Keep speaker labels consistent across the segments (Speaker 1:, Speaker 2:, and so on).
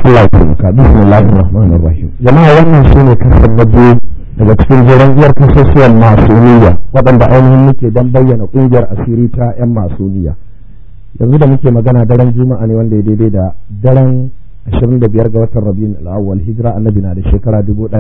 Speaker 1: Allah ya taimaka bismillahir rahmanir rahim jama'a wannan shine kasar na biyu daga cikin jiran iyar kasusuwan masuniya waɗanda ainihin muke don bayyana ƙungiyar asiri ta 'yan masuniya yanzu da muke magana daren juma'a ne wanda ya daidai da daren 25 ga watan rabiul al-awwal hijira annabi na da shekara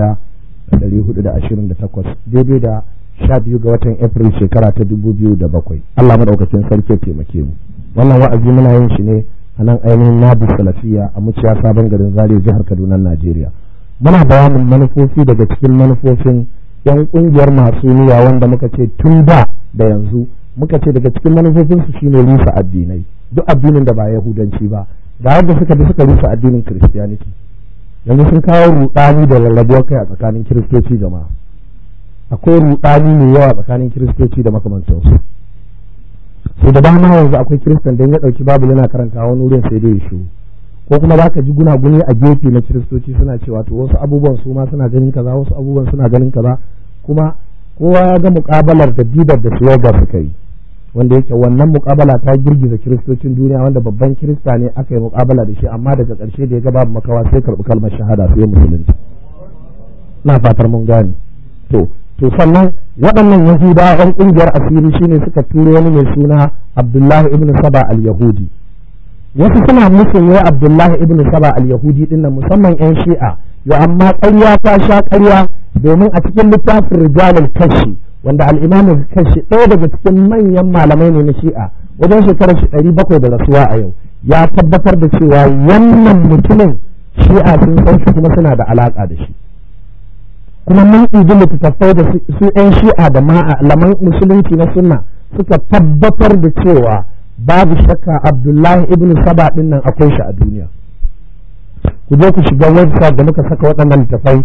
Speaker 1: 1428 daidai da 12 ga watan april shekara ta 2007 Allah madaukakin sarki ya taimake mu wannan wa'azi muna yin shi ne a nan ainihin nabu salafiya a muciya sabon garin zaria jihar kaduna najeriya muna bayanin manufofi daga cikin manufofin yan kungiyar masu niyya wanda muka ce tun da da yanzu muka ce daga cikin manufofinsu shine rusa addinai duk addinin da ba yahudanci ba da yadda suka bi suka rusa addinin christianity yanzu sun kawo rudani da rarrabuwar kai a tsakanin kiristoci jama'a akwai rudani mai yawa tsakanin kiristoci da makamantansu sai da dama yanzu akwai kiristan don ya ɗauki babu yana karanta wani wurin sai dai ya shiru ko kuma za ka ji gunaguni a gefe na kiristoci suna cewa to wasu abubuwan su ma suna ganin kaza wasu abubuwan suna ganin kaza kuma kowa ya ga muƙabalar da didar da suwaga suka yi wanda yake wannan muƙabala ta girgiza kiristocin duniya wanda babban kirista ne aka yi muƙabala da shi amma daga ƙarshe da ya ga babu makawa sai karɓi kalmar shahada sai musulunci na fatar mun gane to to sannan waɗannan yahudawa ɗan ƙungiyar asiri shine suka turo wani mai suna abdullahi ibn saba al-yahudi wasu suna musun wai abdullahi ibn saba al-yahudi dinnan musamman yan shi'a yo amma ƙarya ta sha ƙarya domin a cikin littafin rijalul kashi wanda al-imam kashi ɗaya daga cikin manyan malamai ne na shi'a wajen shekarar shi ɗari bakwai da rasuwa a yau ya tabbatar da cewa wannan mutumin shi'a sun san shi kuma suna da alaƙa da shi kuma mun ɗibi littattafai da su 'yan shi'a da malaman musulunci na sunna suka tabbatar da cewa babu shakka abdullahi ibn saba ɗin nan akwai shi a duniya ku je ku shiga website da muka saka waɗannan littattafai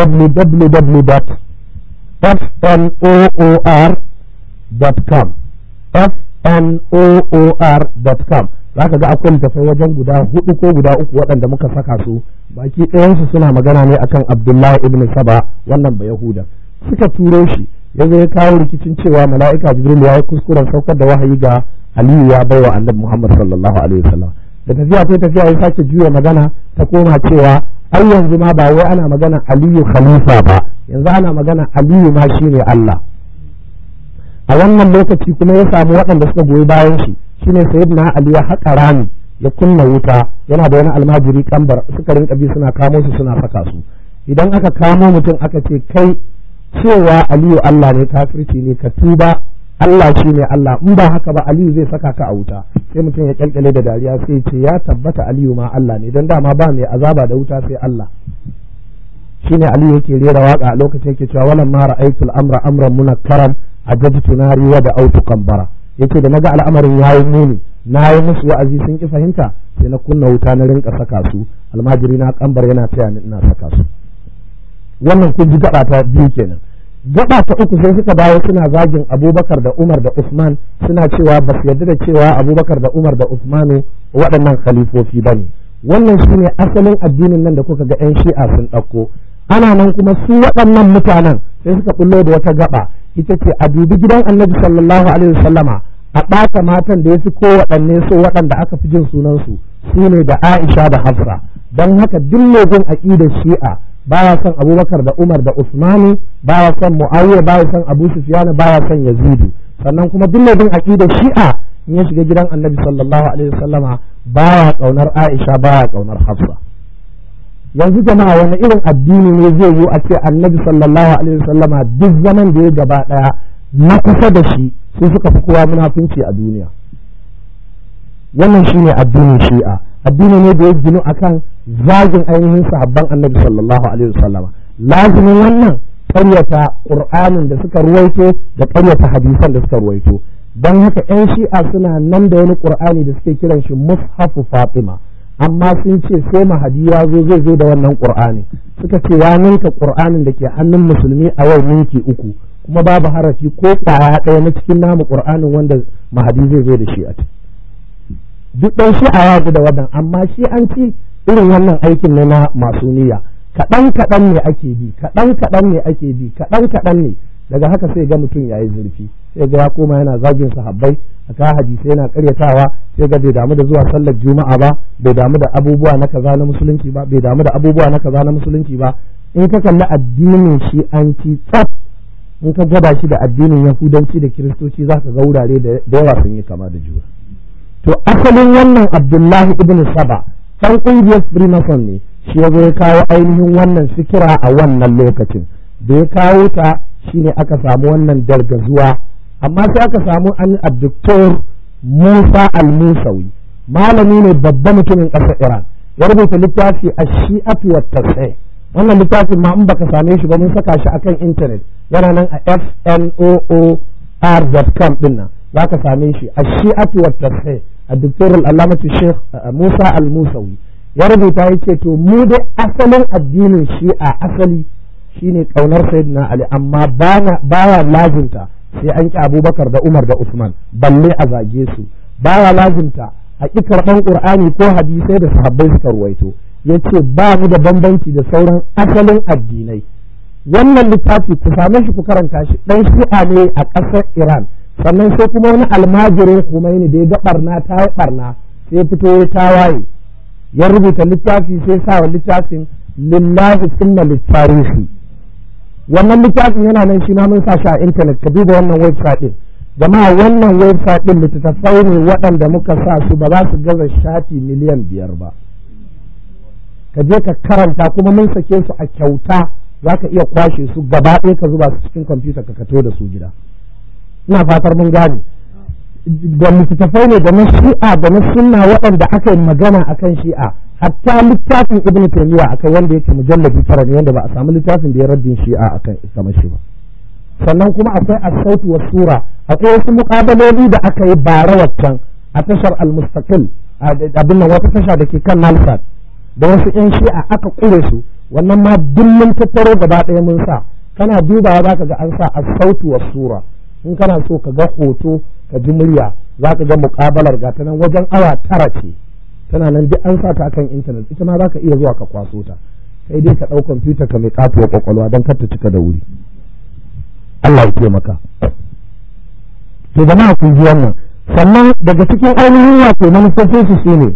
Speaker 1: www.fnoor.com fnoor.com za ka ga akwai littattafai wajen guda hudu ko guda uku waɗanda muka saka su baki ɗayansu suna magana ne akan abdullahi ibn saba wannan ba yahuda suka turo shi ya zo ya kawo rikicin cewa mala'ika jibril ya yi kuskuren saukar da wahayi ga aliyu ya bai wa annabi muhammad sallallahu alaihi wasallam da tafiya ko tafiya ya sake juya magana ta koma cewa ai yanzu ma ba wai ana magana aliyu khalifa ba yanzu ana magana aliyu ma shine allah a wannan lokaci kuma ya samu waɗanda suka goyi bayan shi shine sayyidina ali ya haƙa rami ya kunna wuta yana da wani almajiri kambar suka rinka bi suna kamo su suna saka su idan aka kamo mutum aka ce kai cewa aliyu Allah ne kafirci ne ka tuba Allah shi ne Allah in ba haka ba aliyu zai saka ka a wuta sai mutum ya kyalkyale da dariya sai ce ya tabbata aliyu ma Allah ne don dama ba mai azaba da wuta sai Allah shine aliyu yake rera waka a lokacin yake cewa walan ma ra'aytul amra amran munakkaran ajabtu nari wa da autu kambara yace da naga al'amarin yayi muni na yi musu wa'azi sun ki fahimta sai na kunna wuta na rinka saka su almajiri na kambar yana taya ni ina saka su wannan kun ji gaba ta biyu kenan gaba ta uku sai suka dawo suna zagin abubakar da umar da usman suna cewa ba su yarda da cewa abubakar da umar da usmanu waɗannan khalifofi ba ne wannan shine asalin addinin nan da kuka ga 'yan shi'a sun ɗauko ana nan kuma su waɗannan mutanen sai suka bullo da wata gaba ita ce a dubi gidan annabi sallallahu alaihi wasallama a ɓata matan da ya fi kowaɗanne so waɗanda aka fi jin sunansu su ne da Aisha da Hafsa don haka duk legun aƙidar shi'a baya son Abubakar da Umar da Usmanu baya son Muawiya baya son Abu Sufyan baya son Yazidu sannan kuma duk legun aƙidar shi'a in ya shiga gidan Annabi sallallahu alaihi wasallama baya kaunar Aisha baya kaunar Hafsa yanzu jama'a wani irin addini ne zai yi a ce Annabi sallallahu alaihi wasallama duk zaman da ya gaba daya na kusa da shi su suka fi kowa munafunci a duniya wannan shine addinin shi'a addini ne da ya ginu akan zagin ainihin sahabban annabi sallallahu alaihi wasallam lazimin wannan ƙaryata qur'anin da suka ruwaito da ƙaryata hadisan da suka ruwaito don haka yan shi'a suna nan da wani qur'ani da suke kiran shi mushafu fatima amma sun ce sai mahadi ya zo zai zo da wannan qur'ani suka ce ya ninka qur'anin da ke hannun musulmi a yau ninki uku kuma babu harafi ko kwaya ɗaya na cikin namu ƙur'anin wanda mahadi zai zo da shi a ciki duk ɗan shi a yaji da wannan amma shi an ci irin wannan aikin ne na masu niyya kaɗan kaɗan ne ake bi kaɗan kaɗan ne ake bi kaɗan kaɗan ne daga haka sai ga mutum yayi zurfi sai ga ya koma yana zagin sahabbai aka hadisi yana karyatawa sai ga bai damu da zuwa sallar juma'a ba bai damu da abubuwa na kaza na musulunci ba bai damu da abubuwa na kaza na musulunci ba in ka kalli addinin shi an ci tsaf in ka gaba shi da addinin yahudanci da kiristoci za ka ga wurare da yawa sun yi kama da juna to asalin wannan abdullahi ibn saba ɗan ƙungiyar freemason ne shi ya zo ya kawo ainihin wannan fikira a wannan lokacin da ya kawo ta shine aka samu wannan dargazuwa amma sai aka samu an abduktor musa al-musawi malami ne babban mutumin ƙasar iran ya rubuta littafi a shi'atu wa tasai wannan littafin ma in baka same shi ba mun saka shi akan intanet yana nan a fnoor.com din nan za ka same shi a shi'atu wa tasai a doktor al'alamatu sheikh musa al-musawi ya rubuta ya ce to mu dai asalin addinin shi'a asali shine kaunar sayyidina ali amma baya lazimta sai an ki abubakar da umar da usman balle a zage su baya lazimta a ƙi karɓan ƙur'ani ko hadisai da sahabbai suka ruwaito ya ce ba mu da bambanci da sauran asalin addinai wannan littafi ku same shi ku karanta shi ɗan shi'a ne a ƙasar iran sannan sai kuma wani almajirin Khomeini da ya ga barna ta yi barna sai fito ya tawaye ya rubuta littafi sai sa wa littafin lillahi sunna littarihi wannan littafin yana nan shi ma mun sa shi a intanet ka duba wannan website din jama'a wannan website din littattafai ne waɗanda muka sa su ba za su gaza shafi miliyan biyar ba ka je ka karanta kuma mun sake su a kyauta za ka iya kwashe su gaba ɗaya ka zuba su cikin kwamfuta ka kato da su gida ina fatar mun gane da littattafai ne da na shi'a da na sunna waɗanda aka yi magana akan shi'a hatta littafin ibn taymiya akai wanda yake mujallabi tara ne wanda ba a samu littafin da ya raddin shi'a akan kamar shi ba sannan kuma akwai as-sautu was sura akwai wasu muqabaloli da aka yi bara waccan a tashar al-mustaqil abin nan wata tasha da ke kan Nalsat da wasu yan shi'a aka kure su wannan ma dillin tattaro gaba ɗaya mun sa kana dubawa zaka ga an sa as-sautu was sura in kana so ka ga hoto ka ji murya zaka ga muqabalar ga ta nan wajen awa tara ce tana nan duk an sa ta akan intanet ita ma zaka iya zuwa ka kwaso ta sai dai ka ɗau kwamfuta ka mai katuwa kwakwalwa don kar ta cika da wuri Allah ya taimaka to jama'a kun ji wannan sannan daga cikin ainihin wato manufofin su shine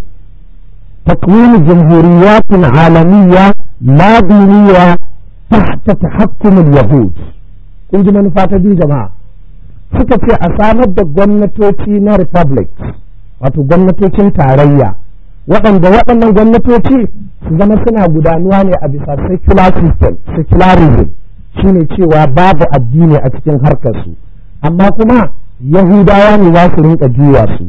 Speaker 1: takwini jamhuriyatin alamiyya la diniya tahta tahakkum al-yahud kun ji manufa ta biyu jama'a suka ce a samar da gwamnatoci na republic wato gwamnatocin tarayya waɗanda waɗannan gwamnatoci su zama suna gudanuwa ne a bisa secular system secularism shine cewa babu addini a cikin harkarsu amma kuma yahudawa ne za su rinka juya su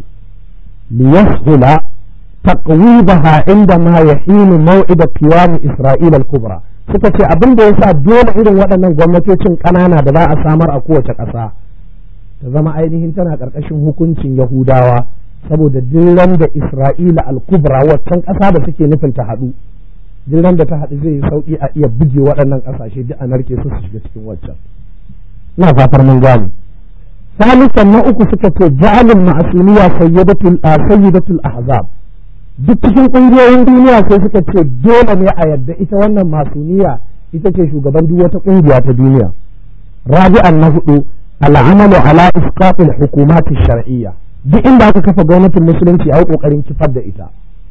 Speaker 1: liyashula taqwibaha inda ma yahinu maw'ida qiyam isra'ila al-kubra suka ce abin da yasa dole irin waɗannan gwamnatocin ƙanana da za a samar a kowace ƙasa ta zama ainihin tana ƙarƙashin hukuncin yahudawa saboda dillan da isra'ila al-kubra waccan ƙasa da suke nufin ta haɗu dillan da ta haɗu zai yi sauƙi a iya buge waɗannan ƙasashe duk a narke su su shiga cikin waccan ina fatar mun gane salisan na uku suka ce ja'alul ma'asuniya sayyidatul sayyidatul ahzab duk cikin ƙungiyoyin duniya sai suka ce dole ne a yadda ita wannan masuniya ita ce shugaban duk wata ƙungiya ta duniya rabi'an na hudu al'amalu ala isqatil hukumati shar'iyya duk inda aka kafa gwamnatin musulunci a yi kokarin kifar da ita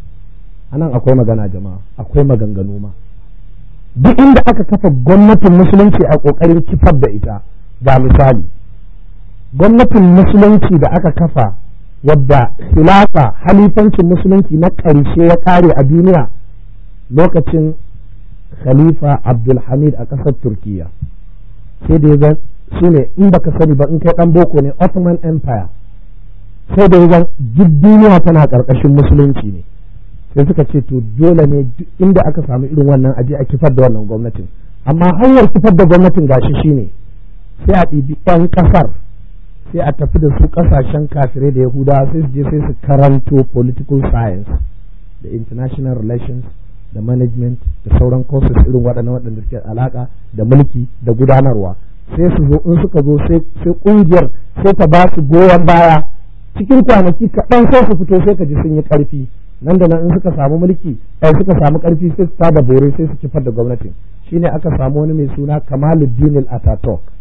Speaker 1: anan akwai magana jama'a akwai maganganu ma duk inda aka kafa gwamnatin musulunci a kokarin kifar da ita ga misali gwamnatin musulunci da aka kafa wadda khilafa halifancin musulunci na ƙarshe ya ƙare a duniya lokacin khalifa abdulhamid a ƙasar turkiya sai da ya su ne in baka sani ba in kai ɗan boko ne ottoman empire sai da ya duk duniya tana ƙarƙashin musulunci ne sai suka ce to dole ne inda aka samu irin wannan aje a kifar da wannan gwamnatin amma hanyar kifar da gwamnatin gashi shine sai a ɗibi ɗan ƙasar sai a tafi da su ƙasashen kafirai da yahudawa sai su je sai su karanto political science da international relations da management da sauran courses irin waɗannan waɗanda suke alaƙa da mulki da gudanarwa sai su zo in suka zo sai ƙungiyar sai ta ba su goyon baya cikin kwanaki kaɗan sai su fito sai ka ji sun yi ƙarfi nan da nan in suka samu mulki ai suka samu ƙarfi sai su tada bore sai su kifar da gwamnatin shine aka samu wani mai suna Kamaluddin al-Ataturk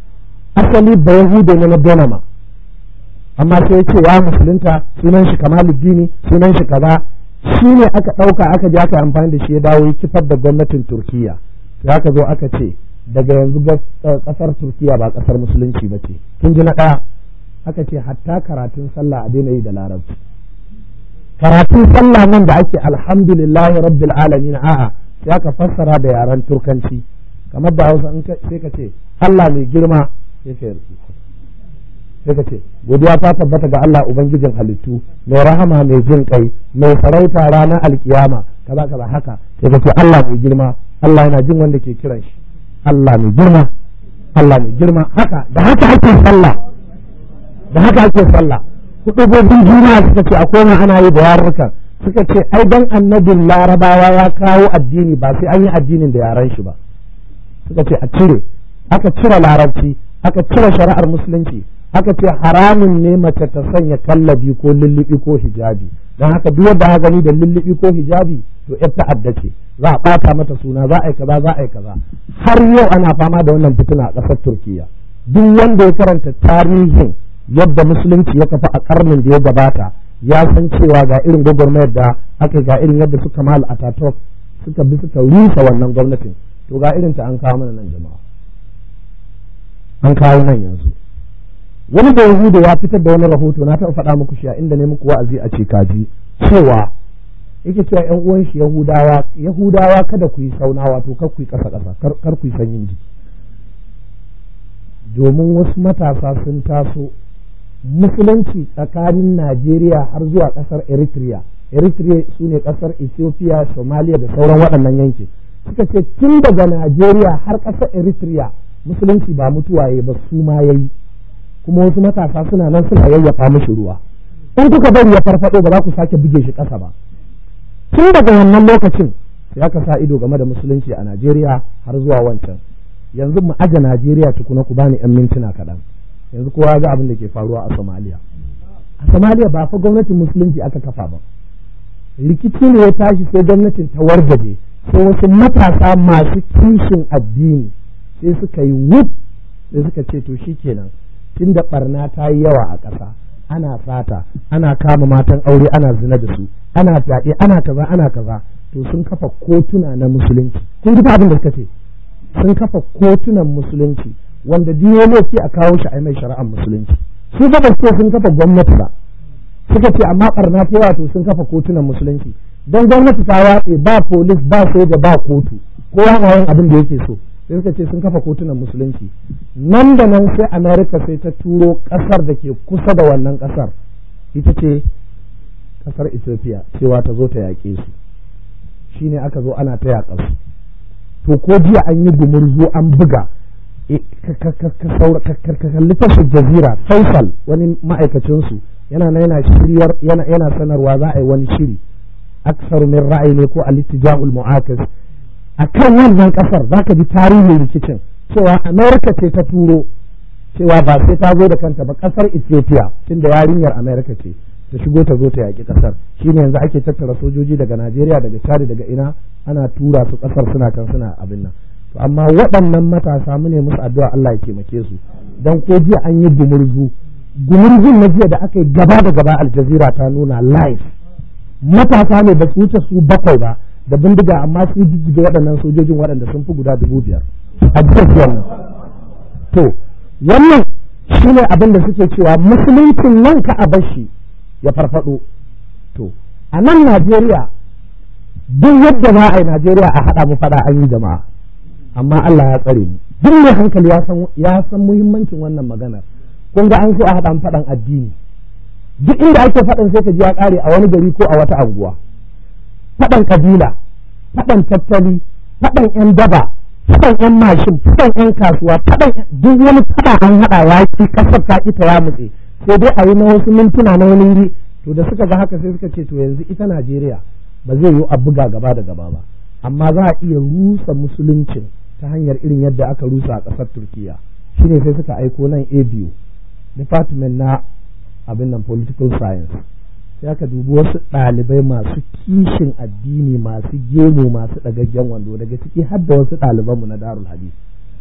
Speaker 1: asali ba yahude ne na donama amma sai ya ce ya musulunta sunan shi kamaluddini sunan shi kaza shi ne aka ɗauka aka je aka amfani da shi ya dawo ya kifar da gwamnatin turkiya sai aka zo aka ce daga yanzu ƙasar turkiya ba ƙasar musulunci ba ce kin ji na ɗaya aka ce hatta karatun sallah a daina yi da larabci karatun sallah nan da ake alhamdulillahi rabbil alamin a'a sai aka fassara da yaren turkanci kamar da hausa sai ka ce Allah mai girma sai ka yarda sai ka ce godiya ta tabbata ga Allah ubangijin halittu mai rahama mai jin kai mai sarauta ranar alkiyama kaza kaza haka sai ka ce Allah mai girma Allah yana jin wanda ke kiran shi Allah mai girma Allah mai girma haka da haka ake sallah da haka ake sallah hudubobin juma'a suka ce akwai ana yi da yarurruka suka ce ai dan annabin larabawa ya kawo addini ba sai an yi addinin da yaran shi ba suka ce a cire aka cire larabci aka cire shari'ar musulunci aka ce haramun ne mace ta sanya kallabi ko lullubi ko hijabi don haka duk wanda gani da lullubi ko hijabi to yar ta'adda ce za a bata mata suna za a yi kaza za a yi kaza har yau ana fama da wannan fitina a ƙasar turkiya duk wanda ya karanta tarihin yadda musulunci ya kafa a karnin da ya gabata ya san cewa ga irin gwagwarmayar da aka ga irin yadda suka mal ataturk suka bi suka rusa wannan gwamnatin to ga irin ta an kawo mana nan jama'a an kawo nan yanzu wani da yahuda ya fitar da wani rahoto na taɓa faɗa muku shi a inda ne muku wa'azi a ce kaji cewa yake cewa yan uwan shi yahudawa yahudawa kada ku yi sauna wato kar ku yi ƙasa ƙasa kar ku yi sanyin jiki domin wasu matasa sun taso musulunci tsakanin Najeriya har zuwa ƙasar Eritrea Eritrea su ne ƙasar Ethiopia Somalia da sauran waɗannan yankin suka ce tun daga Najeriya har ƙasar Eritrea musulunci ba mutuwaye ba su ma yayi kuma wasu matasa suna nan suna yayyafa mishi ruwa in kuka bari ya farfado ba za ku sake buge shi ƙasa ba tun daga wannan lokacin sai aka sa ido game da musulunci a Najeriya har zuwa wancan yanzu mu aje Najeriya tukuna ku bani yan mintuna kaɗan yanzu kowa ga abin da ke faruwa a Somalia a Somalia ba fa gwamnatin musulunci aka kafa ba rikici ne ya tashi sai gwamnatin ta wargaje sai wasu matasa masu kishin addini sai suka yi wuf sai suka ce to shikenan tunda barna ta yi yawa a ƙasa ana sata ana kama matan aure ana zina da su ana fyaɗe ana kaza ana kaza to sun kafa kotuna na musulunci kun ji abin da suka ce sun kafa kotunan musulunci wanda diyoloci a kawo shi a mai shari'ar musulunci su ba ce sun kafa gwamnati ba suka ce amma barna ta wato sun kafa kotunan musulunci don gwamnati ta watse ba polis ba soja ba kotu kowa na yin abin da yake so sai suka ce sun kafa kotunan musulunci nan da nan sai america sai ta turo kasar da ke kusa da wannan kasar ita ce kasar ethiopia cewa ta zo ta yaƙe su shine aka zo ana ta yaƙa su to ko jiya an yi gumurzu an buga ka kalli tashar jazira faisal wani ma'aikacinsu yana na yana shiryar yana sanarwa za a yi wani shiri aksar min ra'ayi ne ko al-ittija'ul mu'akas akan wannan kasar zaka ji tarihin rikicin cewa america ce ta turo cewa ba sai ta zo da kanta ba kasar ethiopia tunda yarinyar america ce ta shigo ta zo ta yaƙi kasar shine yanzu ake tattara sojoji daga najeriya daga chad daga ina ana tura su kasar suna kan suna abin nan to amma waɗannan matasa mu ne musu addu'a Allah ya taimake su dan ko jiya an yi gumurzu gumurzun na jiya da aka yi gaba da gaba aljazira ta nuna live matasa ne ba su wuce su bakwai ba da bindiga amma su jijjiga waɗannan sojojin waɗanda sun fi guda dubu biyar a jiya nan to wannan shine abin da suke cewa musuluncin nan ka a bashi ya farfado to a nan Najeriya duk yadda za a yi Najeriya a haɗa mu faɗa an yi jama'a amma Allah ya tsare mu duk mai hankali ya san ya san muhimmancin wannan maganar kun ga an so a haɗa faɗan addini duk inda ake faɗan sai ka ji ya ƙare a wani gari ko a wata anguwa faɗan kabila faɗan tattali faɗan yan daba faɗan yan mashin faɗan yan kasuwa faɗan duk wani faɗa an haɗa ya ki ƙasar ta ita ya mutse sai dai a yi na wasu mintuna na wani wuri to da suka ga haka sai suka ce to yanzu ita Najeriya ba zai yi a buga gaba da gaba ba amma za a iya rusa musuluncin ta hanyar irin yadda aka rusa a ƙasar turkiya shine sai suka aiko nan a biyu department na abin nan political science sai aka dubi wasu ɗalibai masu kishin addini masu gemu masu ɗagaggen wando daga ciki har da wasu ɗalibanmu na darul hadith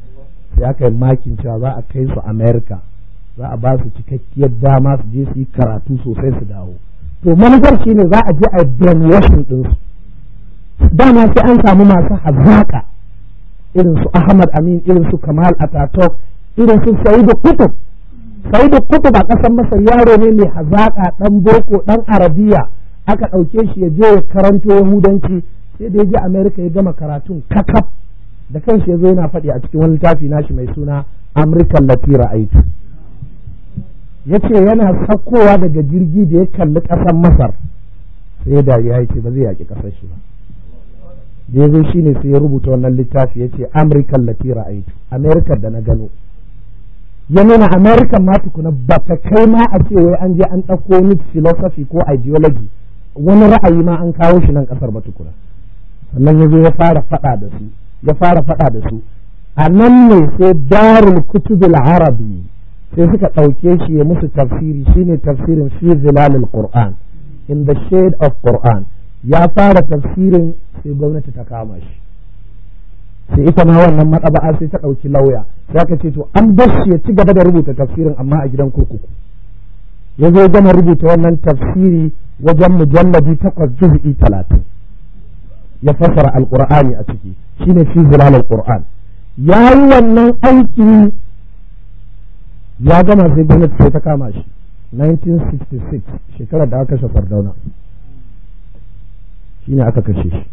Speaker 1: sai aka yi makin cewa za a kai su america za a ba su cikakkiyar dama su je su yi karatu sosai su dawo to manufar shine za a je a brainwashing ɗinsu dama sai an samu masu hazaka irin su Ahmad Amin irin su Kamal Ataturk irin su Sa'idu Kutub Sa'idu Kutub a ƙasar Masar yaro ne mai hazaka ɗan boko ɗan arabiya aka ɗauke shi ya je ya karanto yahudanci sai da ya je Amerika ya gama karatun kakaf da kanshi ya zo yana faɗi a cikin wani littafi nashi mai suna Amurkan Latira Aitu ya ce yana saukowa daga jirgi da ya kalli ƙasar Masar sai ya dariya ya ce ba zai yaƙi ƙasar shi ba da ya zo shi ne sai ya rubuta wannan littafi ya ce amurkan latira aitu amerika da na gano ya nuna amerika ma tukuna ba ta kai ma a ce wai an je an ɗauko wani philosophy ko ideology wani ra'ayi ma an kawo shi nan ƙasar ba tukuna sannan ya zo ya fara faɗa da su ya fara faɗa da su a nan ne sai darul kutubil arabi sai suka ɗauke shi ya musu tafsiri shine tafsirin fi zilalil qur'an in the shade of qur'an ya fara tafsirin sai gwamnati ta kama shi sai ita ma wannan matsaba'a sai ta ɗauki lauya sai aka ce to an bar shi ya ci gaba da rubuta tafsirin amma a gidan kurkuku ya zo gama rubuta wannan tafsiri wajen mujallabi takwas juz'i talatin ya fassara alqur'ani a ciki shine fi zilalul qur'an ya yi wannan aiki ya gama sai gwamnati sai ta kama shi 1966 shekarar da aka kashe fardauna shine aka kashe shi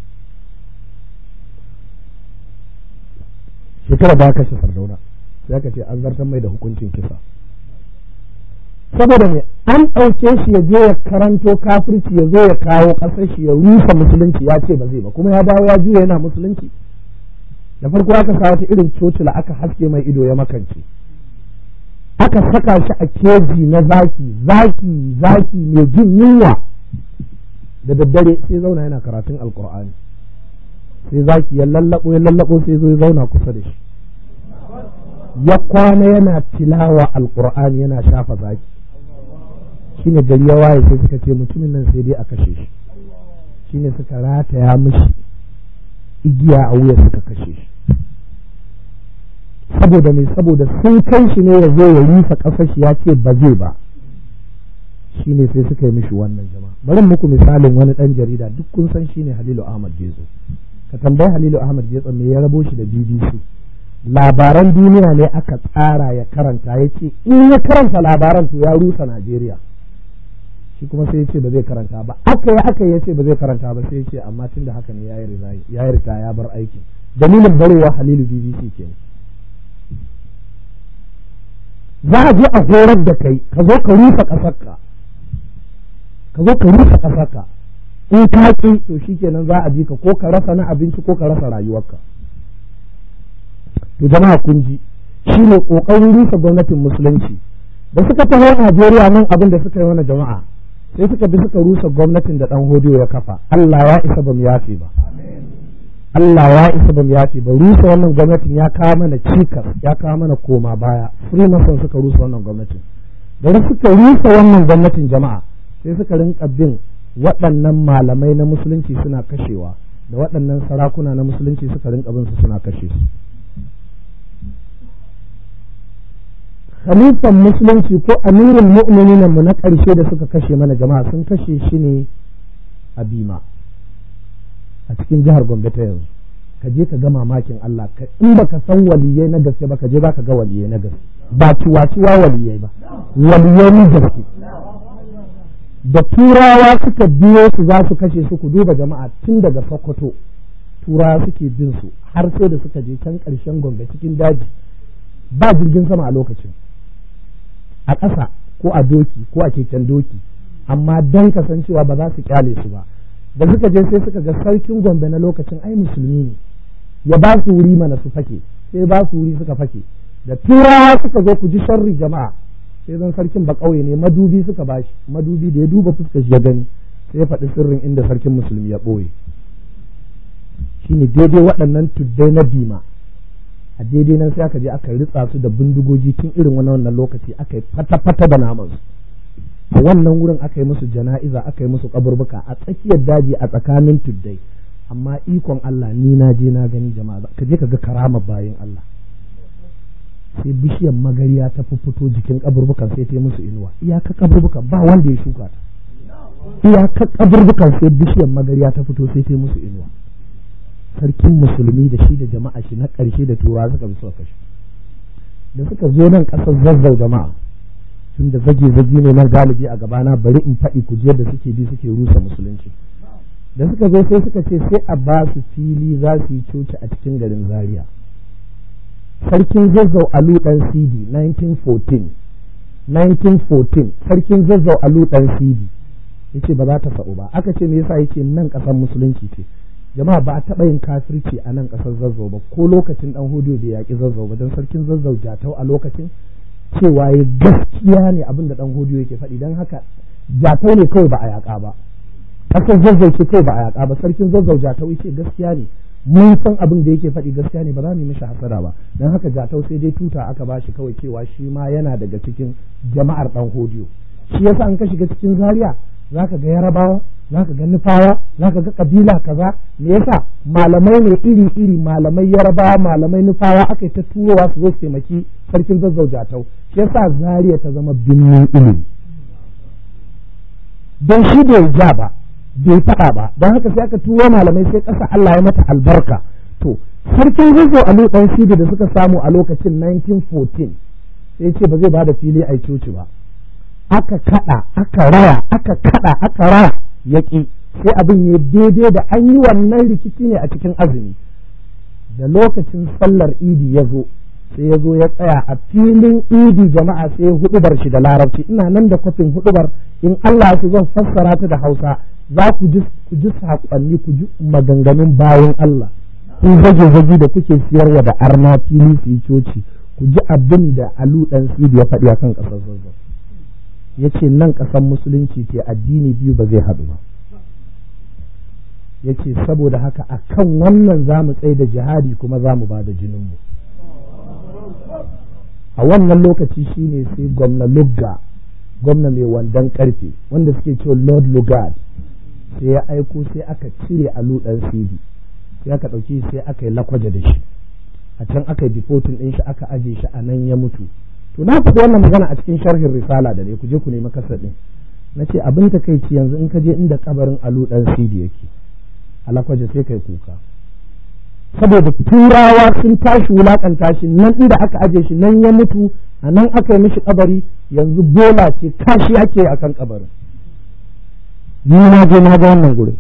Speaker 1: shekara ba kashe sardauna sai aka ce an zartar mai da hukuncin kisa saboda me an ɗauke shi ya je ya karanto kafirci ya zo ya kawo ƙasar shi ya rusa musulunci ya ce ba zai ba kuma ya dawo ya juya yana musulunci da farko aka sa wata irin cocila aka haske mai ido ya makance aka saka shi a keji na zaki zaki zaki mai jin yunwa da daddare sai zauna yana karatun alkur'ani sai zaki ya lallabo ya lallabo sai zo ya zauna kusa da shi ya kwana yana tilawa alkur'ani yana shafa zaki shine gari ya waye sai suka ce mutumin nan sai dai a kashe shi shine suka rataya mishi igiya a wuya suka kashe shi saboda mai saboda sun kai shi ne ya zo ya rufe ƙasar shi ya ce ba zai ba shi ne sai suka yi mishi wannan jama'a bari muku misalin wani ɗan jarida duk kun san shi ne halilu ahmad gezo ka tambayi halilu ahmad gezo me ya rabo shi da bbc labaran duniya ne aka tsara ya karanta ya ce in ya karanta labaran to ya rusa najeriya shi kuma sai ya ce ba zai karanta ba aka yi aka ya ce ba zai karanta ba sai ya ce amma tun da haka ne ya yi rita ya bar aikin dalilin barewa halilu bbc kenan za a je a horar da kai ka zo ka rufe ƙasarka ka zo ka rufe ƙasarka in ka ƙi to shikenan za a ji ka ko ka rasa na abinci ko ka rasa rayuwarka to jama'a kun ji shine kokarin rufe gwamnatin musulunci da suka taho Najeriya nan abin da suka yi mana jama'a sai suka bi suka rusa gwamnatin da dan hodiyo ya kafa Allah ya isa bamu yafe ba Allah ya isa bamu yafe ba rusa wannan gwamnatin ya kawo mana cikas ya kawo mana koma baya freemason suka rusa wannan gwamnatin da suka rusa wannan gwamnatin jama'a sai suka rinka bin waɗannan malamai na musulunci suna kashewa da waɗannan sarakuna na musulunci suka rinka bin su suna kashe su khalifan musulunci ko amirin mu'minin mu na ƙarshe da suka kashe mana jama'a sun kashe shi ne a bima a cikin jihar gombe ta yanzu ka je ka ga mamakin Allah ka in baka san waliyai na gaske ba ka je ka ga waliyai na gaske ba ciwa-ciwa waliyai ba waliyai na gaske da turawa suka biyo su za su kashe su ku duba jama'a tun daga sokoto turawa suke bin su har sai da suka je can ƙarshen gombe cikin daji ba jirgin sama a lokacin a ƙasa ko a doki ko a keken doki amma don kasancewa ba za su kyale su ba da suka je sai suka ga sarkin gombe na lokacin ai musulmi ne ya ba su wuri mana su fake sai ba su wuri suka fake da turawa suka zo ku ji sharri jama'a sai zan sarkin ba ƙauye ne madubi suka bashi madubi da ya duba fuskar shi ya gani sai ya faɗi sirrin inda sarkin musulmi ya ɓoye shine daidai waɗannan tuddai na bima a daidai nan sai aka je aka ritsa su da bindigogi tun irin wani wannan lokaci aka yi fata-fata da naman su a wannan wurin aka yi musu jana'iza aka yi musu kaburbuka a tsakiyar daji a tsakanin tuddai amma ikon Allah ni na je na gani jama'a ka je ka ga karama bayan Allah sai bishiyar magariya ta fito jikin kaburbukan sai ta yi musu inuwa iyaka kaburbukan ba wanda ya shuka ta iyaka kaburbukan sai bishiyar magariya ta fito sai ta yi musu inuwa sarkin musulmi da shi da jama'a shi na ƙarshe da turawa suka bi suka kashe da suka zo nan ƙasar zazzau jama'a tun da zage zage ne nan galibi a gabana bari in faɗi kujiyar da suke bi suke rusa musulunci da suka zo sai suka ce sai a ba su fili za su yi coci a cikin garin zaria sarkin zazzau alu dan sidi 1914 1914 sarkin zazzau alu dan sidi yace ba za ta sa'u ba aka ce me yasa yake nan ƙasar musulunci ce jama'a ba a taɓa yin kafirci a nan ƙasar zazzau ba ko lokacin dan hudu bai yaƙi zazzau ba don sarkin zazzau jatau a lokacin cewa ya gaskiya ne abin da dan hudu yake faɗi don haka jatau ne kawai ba a yaƙa ba ƙasar zazzau ce kawai ba a yaƙa ba sarkin zazzau jatau ce gaskiya ne mun san abin da yake faɗi gaskiya ne ba za mu yi mishi hasara ba don haka jatau sai dai tuta aka ba shi kawai cewa shi ma yana daga cikin jama'ar dan hodiyo shi yasa an ka shiga cikin zaria zaka ga yarabawa zaka ga nufawa zaka ga kabila kaza me yasa malamai ne iri iri malamai yarabawa malamai nufawa aka yi ta turowa su zo su taimaki sarkin zazzau jatau shi yasa zaria ta zama binnin ilimi don shi bai ja ba bai faɗa ba don haka sai aka turo malamai sai ƙasa Allah ya mata albarka to sarkin zazzau a ɗan shida da suka samu a lokacin 1914 sai ce ba zai ba da fili a coci ba aka kaɗa aka raya aka kaɗa aka raya yaƙi sai abin ya daidai da an yi wannan rikici ne a cikin azumi da lokacin sallar idi ya zo sai ya zo ya tsaya a filin idi jama'a sai hudubar shi da larabci ina nan da kwafin hudubar in Allah su zan fassara ta da Hausa za ku ji ku ji saƙonni ku ji maganganun bayan Allah ku zage zage da kuke siyarwa da arna fili su yi coci ku ji abin da Alu dan Sidi ya faɗi akan ƙasar Zazzau ya ce nan ƙasar musulunci ce addini biyu ba zai haɗu ba ya ce saboda haka a kan wannan za mu tsaye da jihadi kuma za mu ba da jininmu a wannan lokaci shine sai gwamna lugga gwamna mai wandon karfe wanda suke cewa lord lugard sai ya aiko sai aka cire alu dan sidi sai aka ɗauki sai aka yi lakwaje da shi a can aka yi difotin ɗin shi aka aje shi a nan ya mutu to na faɗi wannan magana a cikin sharhin risala da ne ku je ku nemi kasar ɗin na ce abin ta kai yanzu in ka je inda kabarin alu dan sidi yake a lakwaje sai kai kuka saboda turawa sun tashi wulakanta shi nan inda aka aje shi nan ya mutu a nan aka yi mishi kabari yanzu bola ce kashi ake a kan kabarin ni na je na ga wannan gurin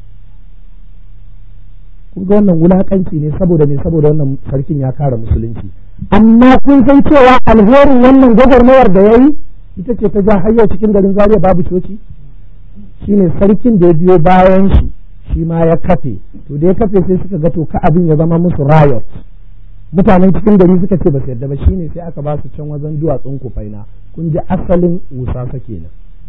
Speaker 1: kun ga wannan wulakanci ne saboda ne saboda wannan sarkin ya kare musulunci amma kun san cewa alherin wannan gwagwarmayar da ya yi ita ce ta ja har cikin garin zaria babu coci shine sarkin da ya biyo bayan shi shi ma ya kafe to da ya kafe sai suka ga to ka abin ya zama musu riot mutanen cikin gari suka ce ba su yarda ba shine sai aka ba su can wajen duwatsun kufaina kun ji asalin wusasa kenan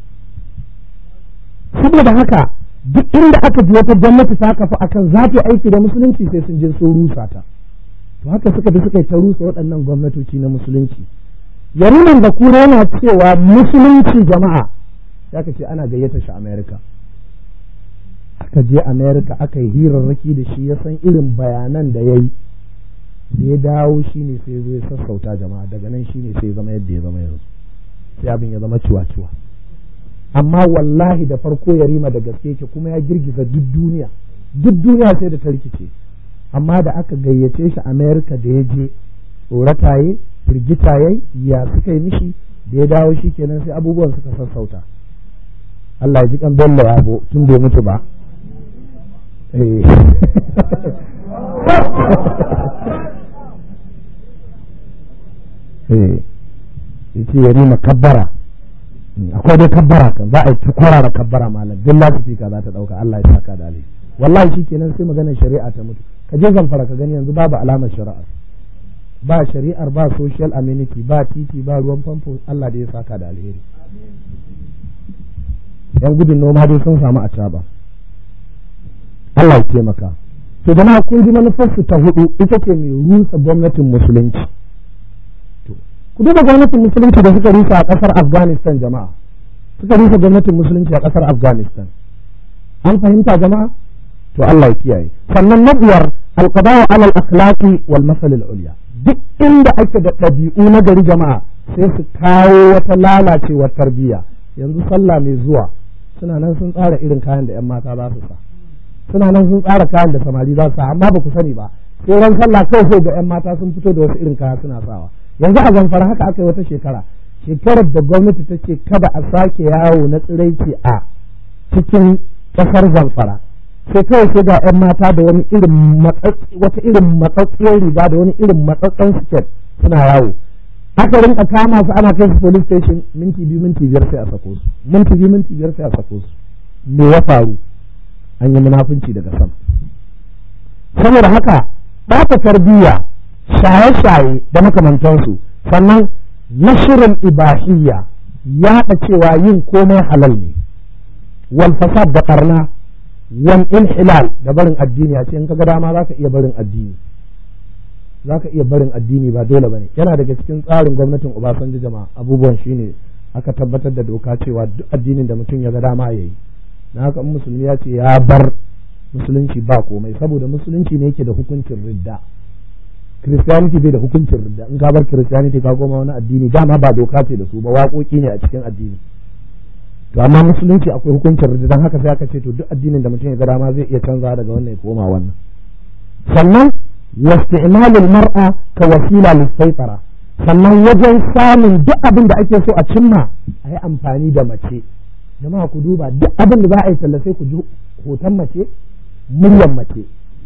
Speaker 1: saboda haka duk inda aka ji wata gwamnati ta kafa akan za ta aiki da musulunci sai sun je sun rusa ta to haka suka bi suka yi ta rusa waɗannan gwamnatoci na musulunci yariman da kura yana cewa musulunci jama'a ya ka ce ana gayyata shi america aka je america aka yi hirarraki da shi ya san irin bayanan da ya yi da ya dawo shi ne sai zo ya sassauta jama'a daga nan shi ne sai zama yadda ya zama yanzu sai abin ya zama ciwa-ciwa amma wallahi da farko ya rima da gaske ke kuma ya girgiza duk duniya duk duniya sai da ta rikice amma da aka gayyace shi america da ya je tsorataye firgitaye ya suka yi mishi da ya dawo shi kenan sai abubuwan suka sassauta Allah ya ji kan bello yabo tun bai mutu ba yace ya nima kabbara akwai dai kabbara kan za a yi tukwara da kabbara malam duk lasifika za ta dauka Allah ya saka da alheri wallahi shikenan sai maganar shari'a ta mutu ka je zamfara ka gani yanzu babu alamar shari'a ba shari'ar ba social amenity ba titi ba ruwan famfo Allah da ya saka da alheri yan gudun noma dai sun samu a caba Allah ya taimaka to jama'a kun ji manufarsu ta hudu ita ce mai rusa gwamnatin musulunci to ku duba gwamnatin musulunci da suka rusa a kasar Afghanistan jama'a suka rusa gwamnatin musulunci a kasar Afghanistan an fahimta jama'a to Allah ya kiyaye sannan na biyar a alqada'u ala al-akhlaqi wal masal al-ulya duk inda ake da ɗabi'u na gari jama'a sai su kawo wata lalacewar tarbiyya yanzu sallah mai zuwa suna nan sun tsara irin kayan da 'yan mata za su sa suna nan sun tsara kayan da samari za su sa amma ba ku sani ba sai ran sallah kawai sai ga 'yan mata sun fito da wasu irin kaya suna sawa yanzu a zamfara haka aka yi wata shekara shekarar da gwamnati ta ce kada a sake yawo na tsiraici a cikin ƙasar zamfara sai kawai sai ga 'yan mata da wani irin wata irin matsatsiyar riga da wani irin matsatsan siket suna yawo aka rinka kama su ana kai su police station minti biyu minti biyar sai a sako su minti biyu minti biyar sai a sako su me ya faru an yi munafunci daga sama saboda haka ɓata tarbiyya shaye-shaye da makamantansu sannan nashirin ibahiyya yaɗa cewa yin komai halal ne wal fasad da ƙarna wal inhilal da barin addini a ce in kaga dama zaka iya barin addini zaka iya barin addini ba dole bane yana daga cikin tsarin gwamnatin Obasanjo jama'a abubuwan shine aka tabbatar da doka cewa duk addinin da mutum ya ga dama yayi na haka in musulmi ya ce ya bar musulunci ba komai saboda musulunci ne yake da hukuncin ridda Christianity bai da hukuncin ridda in ka bar Christianity ka koma wani addini dama ba doka ce da su ba waƙoƙi ne a cikin addini to amma musulunci akwai hukuncin ridda don haka sai aka ce to duk addinin da mutum ya ga dama zai iya canza daga wannan ya koma wannan sannan wasti'malul mar'a ka wasila lis sannan wajen samun duk abin da ake so a cimma a yi amfani da mace jama'a ku duba duk abin da za a yi tallace ku ji hoton mace muryar mace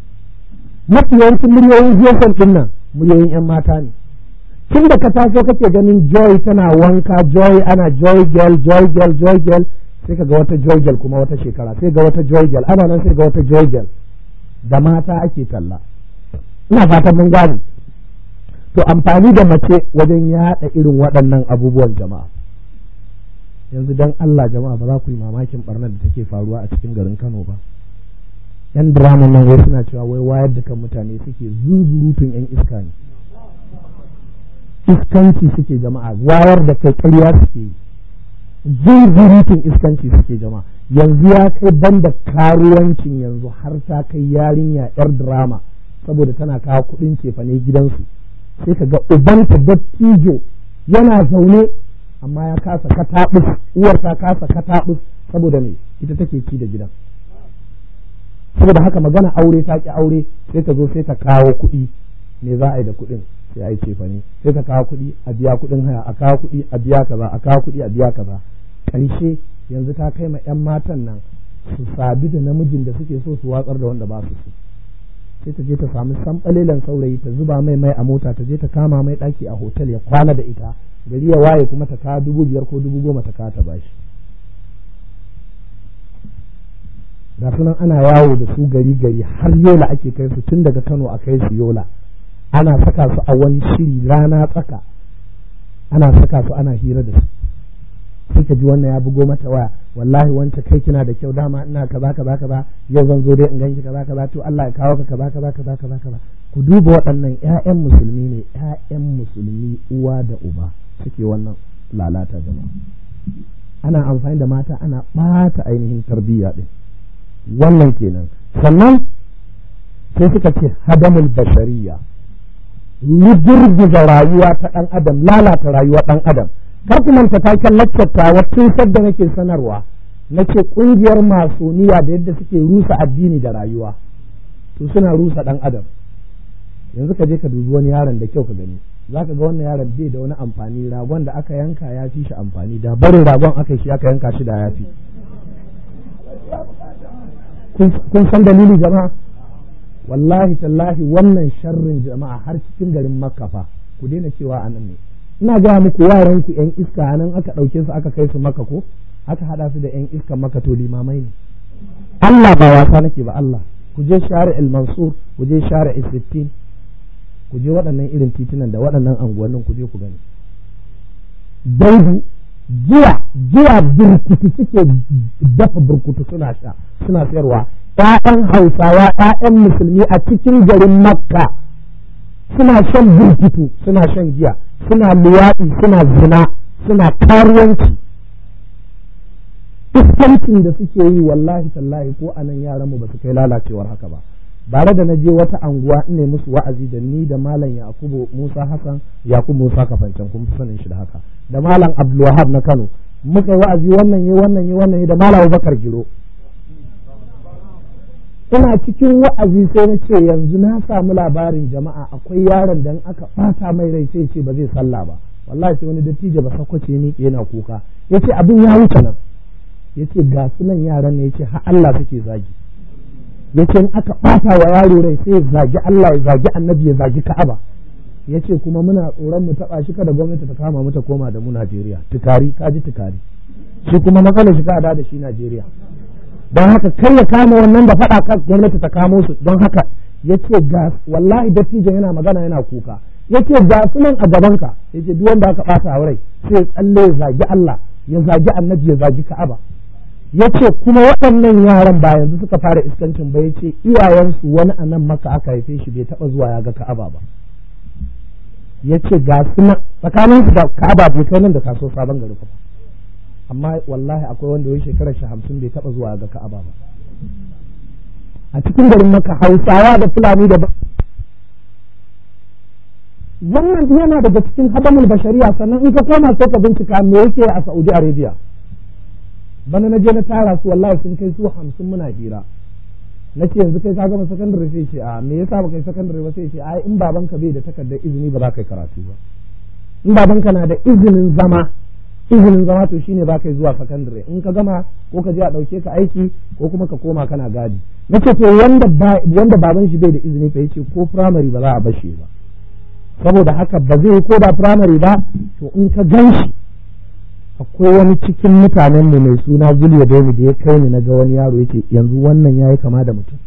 Speaker 1: mafi yawancin muryoyin jeson din nan muryoyin yan mata ne tun da ka taso kake ganin joy tana wanka joy ana joy girl joy girl joy girl sai ka ga wata joy girl kuma wata shekara sai ga wata joy girl ana nan sai ga wata joy girl da mata ake talla ina fatan mun gane to amfani da mace wajen yaɗa irin waɗannan abubuwan jama'a yanzu dan Allah jama'a ba za ku yi mamakin barnar da take faruwa a cikin garin Kano ba yan drama nan wai suna cewa wai wayar da kan mutane suke zuzurutun yan iska ne iskanci suke jama'a wayar da kai ƙarya suke zuzurutun iskanci suke jama'a yanzu ya kai banda karuwancin yanzu har ta kai yarinya yar drama saboda tana kawo kuɗin cefane gidansu sai ka ga ubanta dattijo yana zaune amma ya kasa kataɓus uwar ta kasa kataɓus saboda me ita take ci da gidan saboda haka magana aure ta ki aure sai ta zo sai ta kawo kuɗi me za a yi da kuɗin sai a yi cefane sai ta kawo kuɗi a biya kuɗin haya a kawo kuɗi a biya kaza a kawo kuɗi a biya kaza ƙarshe yanzu ta kai ma 'yan matan nan su sabi da namijin da suke so su watsar da wanda ba su so sai ta je ta samu sanɓalelan saurayi ta zuba mai mai a mota ta je ta kama mai ɗaki a hotel ya kwana da ita gari ya waye kuma ta kawo dubu biyar ko dubu goma ta kawo ta bashi ga sunan ana yawo da su gari gari har yola ake kai su tun daga kano a kai su yola ana saka su a wani shiri rana tsaka ana saka su ana hira da su sai ka ji wannan ya bugo mata waya wallahi wancan kai kina da kyau dama ina kaza kaza kaza yau zan zo dai in ganki kaza kaza to Allah ya kawo ka kaza kaza kaza kaza kaza ku duba waɗannan ƴaƴan musulmi ne ƴaƴan musulmi uwa da uba suke wannan lalata jama'a ana amfani da mata ana ɓata ainihin tarbiyya din wannan kenan sannan sai suka ce hadamul bashariya rigirgiza rayuwa ta ɗan adam lalata rayuwa ɗan adam kar ku manta taken laccata tun sadda nake sanarwa na ce ƙungiyar masoniya da yadda suke rusa addini da rayuwa to suna rusa ɗan adam yanzu ka je ka dubi wani yaron da kyau ka gani za ka ga wannan yaron bai da wani amfani ragon da aka yanka ya fi shi amfani da barin ragon aka shi aka yanka shi da ya fi kun san dalili jama'a wallahi tallahi wannan sharrin jama'a har cikin garin makka fa ku daina cewa anan ne ina gaya muku yaran ku yan iska nan aka ɗauke su aka kai su maka ko aka haɗa su da yan iska maka to limamai ne Allah ba wasa nake ba Allah ku je share el mansur ku je share sittin ku je waɗannan irin titunan da waɗannan anguwannin ku je ku gani daudu giya giya burkutu suke dafa burkutu suna sha suna sayarwa ƴaƴan hausawa ƴaƴan musulmi a cikin garin makka suna shan burkutu suna shan giya suna luwaɗi suna zina suna karuwanci iskancin da suke yi wallahi tallahi ko a nan yaran mu ba su kai lalacewar haka ba bare da na je wata anguwa in ne musu wa'azi da ni da malam yakubu musa hassan yakubu musa kafancan kun fi sanin shi da haka da malam abdulwahab na kano muka yi wa'azi wannan yi wannan yi wannan yi da malam abubakar giro ina cikin wa'azi sai na ce yanzu na samu labarin jama'a akwai yaron da aka bata mai rai sai ce ba zai sallah ba wallahi sai wani dattijo ba sakwace ni yana kuka yace abin ya wuce nan yace ga su nan yaran ne yace har Allah suke zagi yace in aka bata wa yaro rai sai ya zagi Allah ya zagi annabi ya zagi Ka'aba yace kuma muna tsoron mu taba shi kada gwamnati ta kama mu ta koma da mu Najeriya tukari kaji tukari shi kuma matsalar shi ka da shi Najeriya don haka kar ya kama wannan da faɗa kan gwamnati ta kamo su don haka yace ga wallahi dattijo yana magana yana kuka yace ga su nan a gabanka yace duk wanda aka bata a rai sai tsalle ya zagi Allah ya zagi annabi ya zagi Ka'aba yace kuma waɗannan yaran ba yanzu suka fara iskancin ba yace iyayensu wani a nan maka aka haife shi bai taɓa zuwa ya ga Ka'aba ba yace ga su nan tsakanin su da Ka'aba bai kai nan da kaso sabon gari ba amma wallahi akwai wanda ya shekarar shi hamsin bai taɓa zuwa ga Ka'aba ba a cikin garin maka Hausawa da Fulani da wannan yana daga cikin hadamul bashariya sannan in ka koma sai ka bincika me yake a Saudi Arabia bana na je na tara su wallahi sun kai su hamsin muna hira na ce yanzu kai ka gama sakandare sai ce a me yasa ba kai sakandare ba sai ce ai in babanka bai da takardar izini ba za ka yi karatu ba in babanka na da izinin zama izinin zama to shine ba kai zuwa sakandare in ka gama ko ka je a ɗauke ka aiki ko kuma ka koma kana gadi na ce to wanda wanda baban shi bai da izini fa yace ko primary ba za a bashe ba saboda haka ba zai ko da primary ba to in ka gan shi akwai wani cikin mutanen mu mai suna Zuliya Dami da ya kai ni na ga wani yaro yake yanzu wannan yayi kama da mutum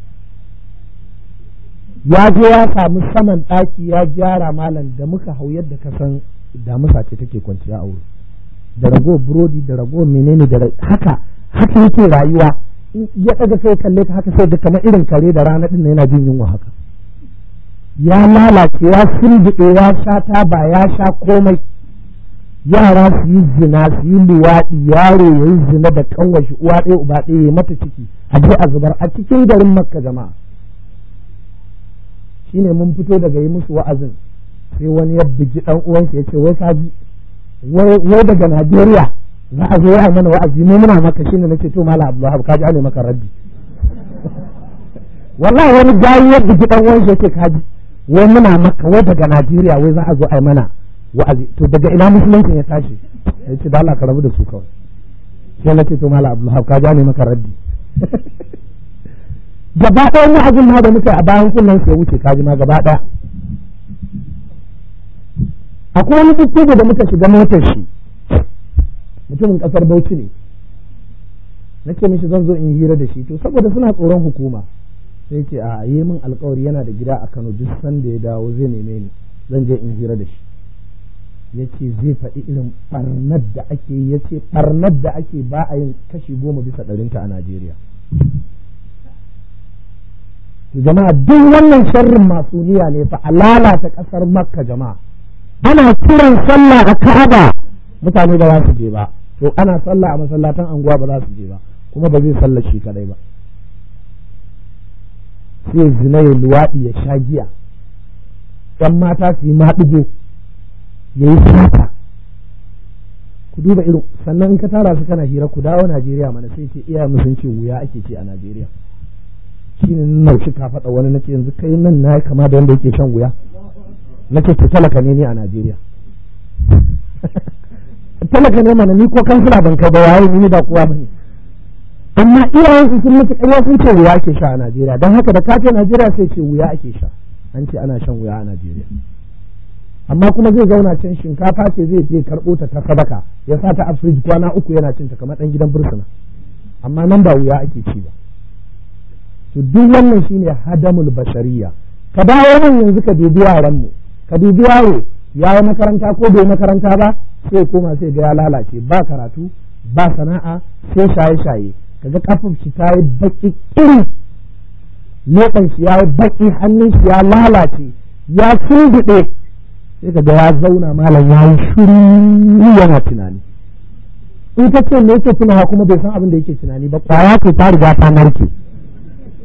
Speaker 1: ya je ya samu saman ɗaki ya gyara malam da muka hau yadda ka san damusa ce take kwanciya a wuri da rago burodi da rago menene da haka haka yake rayuwa ya ɗaga kai kalle ka haka sai da kamar irin kare da rana ɗin yana jin yunwa haka ya lalace ya firgiɗe ya sha taba ya sha komai yara su yi zina su yi luwaɗi yaro ya yi zina da kanwashi uwa ɗaya uba ɗaya ya mata ciki a je a zubar a cikin garin makka jama'a shine mun fito daga yi musu wa'azin sai wani ya bugi ɗan uwansa ya ce wai kaji wai daga najeriya za a zo ya mana wa'azi mu muna maka shine nace to mala abdullahi kaji ane maka raddi wallahi wani gayi ya bugi ɗan uwansa ya ce kaji wai muna maka wai daga Najeriya wai za a zo ai mana wa'azi to daga ina musulunci ya tashi ya ce da Allah ka rabu da su kawai sai na ce to mala Abdulhab ka ja ne maka raddi gaba ɗaya wa'azin ma da muka a bayan kunnan sai wuce kaji ma gaba ɗaya akwai wani dukkan da muka shiga motar shi mutumin kasar Bauchi ne nake mishi zan zo in hira da shi to saboda suna tsoron hukuma sai ce a yi min alkawari yana da gida a Kano duk sanda ya dawo zai neme ni zan je in hira da shi ya ce zai faɗi irin ɓarnar da ake yi ya ce ɓarnar da ake ba a yin kashi goma bisa ɗarinta a Najeriya. jama'a duk wannan sharrin masuniya ne fa a lalata ƙasar makka jama'a ana kiran sallah a ka'aba mutane ba za su je ba to ana sallah a masallatan anguwa ba za su je ba kuma ba zai sallar shi kadai ba sai zina ya luwaɗi ya sha giya ɗan mata su yi maɗigo ya yi sata ku duba irin sannan in ka tara su kana hira ku dawo Najeriya mana sai ce iya sun ce wuya ake ce a Najeriya shi ne naushi ka faɗa wani nace yanzu kai nan na kama da wanda yake shan wuya nace to talaka ne ni a Najeriya talaka ne mana ni ko kansila ban kai ba waye ni ba kowa bane amma iyayen su sun mutu ƙarya sun ce wuya ake sha a Najeriya don haka da kace Najeriya sai ce wuya ake sha an ce ana shan wuya a Najeriya amma kuma zai zauna can shinkafa ce zai je karɓo ta ta sadaka ya sa ta a firij kwana uku yana cinta kamar ɗan gidan bursuna amma nan ba wuya ake ci ba to duk wannan shine hadamul bashariya ka dawo nan yanzu ka dubi yaran mu ka dubi yaro ya yi makaranta ko bai makaranta ba sai koma sai ga ya lalace ba karatu ba sana'a sai shaye-shaye kaga kafin shi ta yi baki iri leɓen shi ya yi baki hannun shi ya lalace ya sunduɗe sai kaga ya zauna malam ya yi shiru yana tunani in ka ce me yake tunawa kuma bai san abin da yake tunani ba kwaya ce ta riga ta narke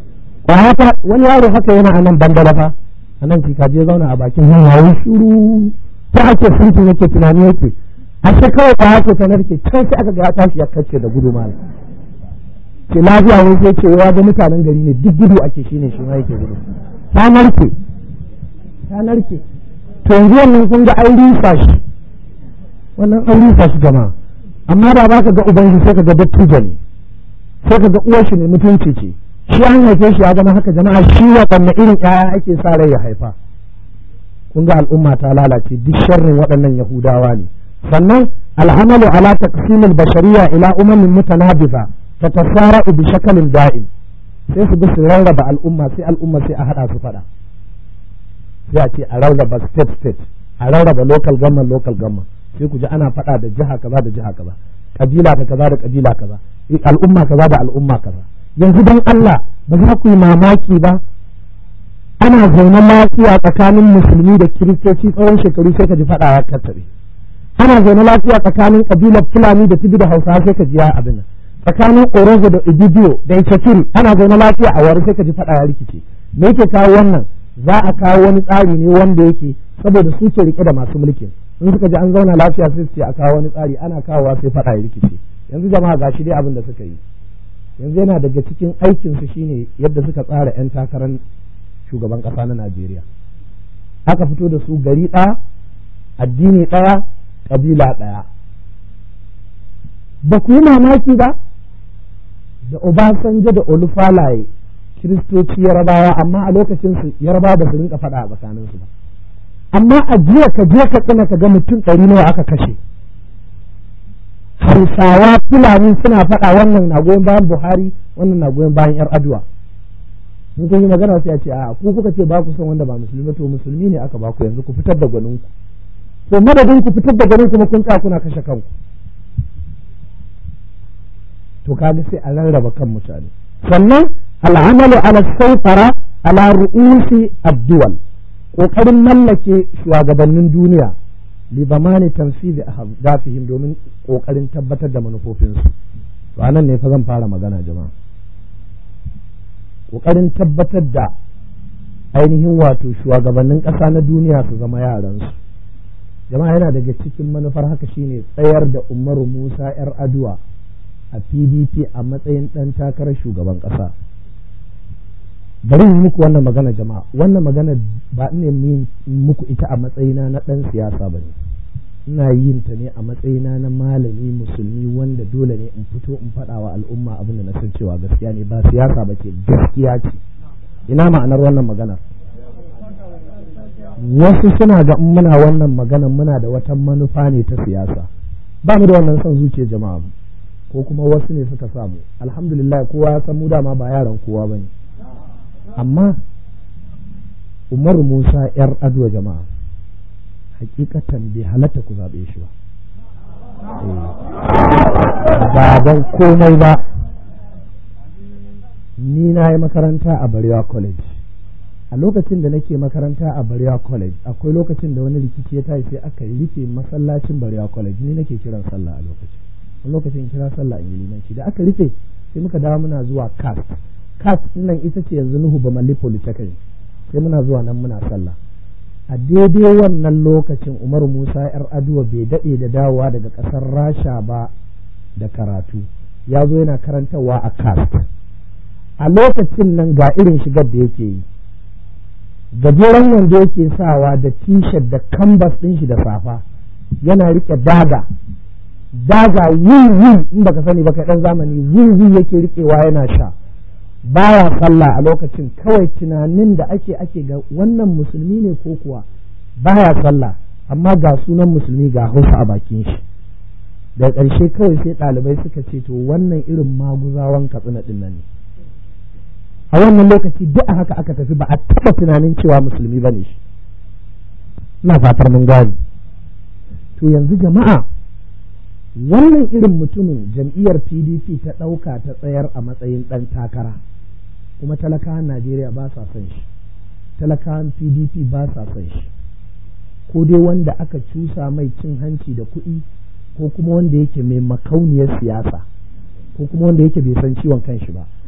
Speaker 1: kwaya wani yaro haka yana a nan bandala fa a nan je zauna a bakin hanya wani shuru ta ake sunkin yake tunani yake a ce kawai kwaya ce ta narke can sai aka ga ya tashi ya kace da gudu malam ce lafiya wai sai ce ya ga mutanen gari ne duk gudu ake shine shi ma yake gudu ta narke ta narke to yanzu wannan kun ga an rusa shi wannan an rusa shi jama'a amma da ba ka ga uban shi sai ka ga dattijo ne sai ka ga uwar shi ne mutunci ce shi an haife shi ya zama haka jama'a shi waɗanne irin ƴaƴa ake sa rai ya haifa kun ga al'umma ta lalace duk sharrin waɗannan yahudawa ne sannan al'amalu ala taqsimil bashariya ila umamin mutanabiza tatasara'u bi shakalin da'im sai su bi su rarraba al'umma sai al'umma sai a hada su fada sai a ce a rarraba state state a rarraba local government local government sai ku ji ana fada da jiha kaza da jiha kaza kabila da kaza da kabila kaza al'umma kaza da al'umma kaza yanzu dan Allah ba za ku yi mamaki ba ana zaune lafiya tsakanin musulmi da kiristoci tsawon shekaru sai ka ji fada ya kattare ana zaune lafiya tsakanin kabilar fulani da tibi da hausa sai ka ji ya abin nan tsakanin orozo da ibibiyo da itakiri ana zaune lafiya a wari sai ka ji fada ya rikice me yake kawo wannan za a kawo wani tsari ne wanda yake saboda su ke rike da masu mulkin in suka ji an zauna lafiya sai su ce a kawo wani tsari ana kawowa sai fada ya rikice yanzu jama'a gashi dai abin da suka yi yanzu yana daga cikin aikinsu shine yadda suka tsara 'yan takarar shugaban ƙasa na Najeriya aka fito da su gari ɗaya addini ɗaya ƙabila ɗaya ba ku yi mamaki ba da Obasanjo da Olufalaye kiristoci yarabawa amma a lokacin su yarabawa ba su rinka faɗa a tsakanin su ba amma a jiya ka je ka tsina ka ga mutum ɗari nawa aka kashe hausawa fulani suna faɗa wannan na goyon bayan buhari wannan na goyon bayan yar aduwa in kun yi magana sai a ce a ku kuka ce ba ku son wanda ba musulmi to musulmi ne aka ba ku yanzu ku fitar da gwanin ku to madadin ku fitar da gwanin kuma kun tsaya kuna kashe kanku to kaga sai a rarraba kan mutane sannan al'amalu ala saifara ala ru'usi ad-duwal kokarin mallake shugabannin duniya li zamani tanfizi ahdafihim domin kokarin tabbatar da manufofinsu to anan ne fa zan fara magana jama'a kokarin tabbatar da ainihin wato shugabannin ƙasa na duniya su zama yaransu jama'a yana daga cikin manufar haka shine tsayar da umaru musa yar aduwa a pdp a matsayin ɗan takarar shugaban ƙasa bari yi muku wannan magana jama'a wannan magana ba ne muku ita a matsayina na ɗan siyasa ba ne ina yin ta ne a matsayina na malami musulmi wanda dole ne in fito in faɗa wa al'umma abin da na san cewa gaskiya ne ba siyasa ba ce gaskiya ce ina ma'anar wannan maganar wasu suna ga in muna wannan maganar muna da wata manufa ne ta siyasa ba mu da wannan son zuciya jama'a ko kuma wasu ne suka samu alhamdulillah kowa ya san mu dama ba yaran kowa ba ne amma umar musa yar adwa jama'a hakikatan bai halatta ku zaɓe shi ba ba don komai ba ni na yi makaranta a barewa college a lokacin da nake makaranta a barewa college akwai lokacin da wani rikici ya tashi sai aka rufe masallacin barewa college ni nake kiran sallah a lokacin wani lokacin kira sallah in yi limanci da aka rufe sai muka dawo muna zuwa cast cast nan ita ce yanzu nuhu ba malli polytechnic sai muna zuwa nan muna sallah a daidai wannan lokacin umaru musa yar aduwa bai daɗe da dawowa daga ƙasar rasha ba da karatu ya zo yana karantarwa a cast a lokacin nan ga irin shigar da yake yi gajeren wanda yake sawa da t-shirt da canvas ɗin shi da safa yana rike daga daga wiwi in baka sani baka ɗan zamani wiwi yake rikewa yana sha baya sallah a lokacin kawai tunanin da ake ake ga wannan musulmi ne ko kuwa baya sallah amma ga sunan musulmi ga hausa a bakin shi da ƙarshe kawai sai ɗalibai suka ce to wannan irin maguzawan katsina ɗin nan ne a wannan lokaci duk a haka aka tafi ba a taɓa tunanin cewa musulmi ba ne shi ina fatar mun gane to yanzu jama'a wannan irin mutumin jam'iyyar pdp ta ɗauka ta tsayar a matsayin ɗan takara kuma talakawan najeriya ba sa son shi talakawan pdp ba sa son shi ko dai wanda aka cusa mai cin hanci da kuɗi ko kuma wanda yake mai makauniyar siyasa ko kuma wanda yake bai san ciwon kanshi ba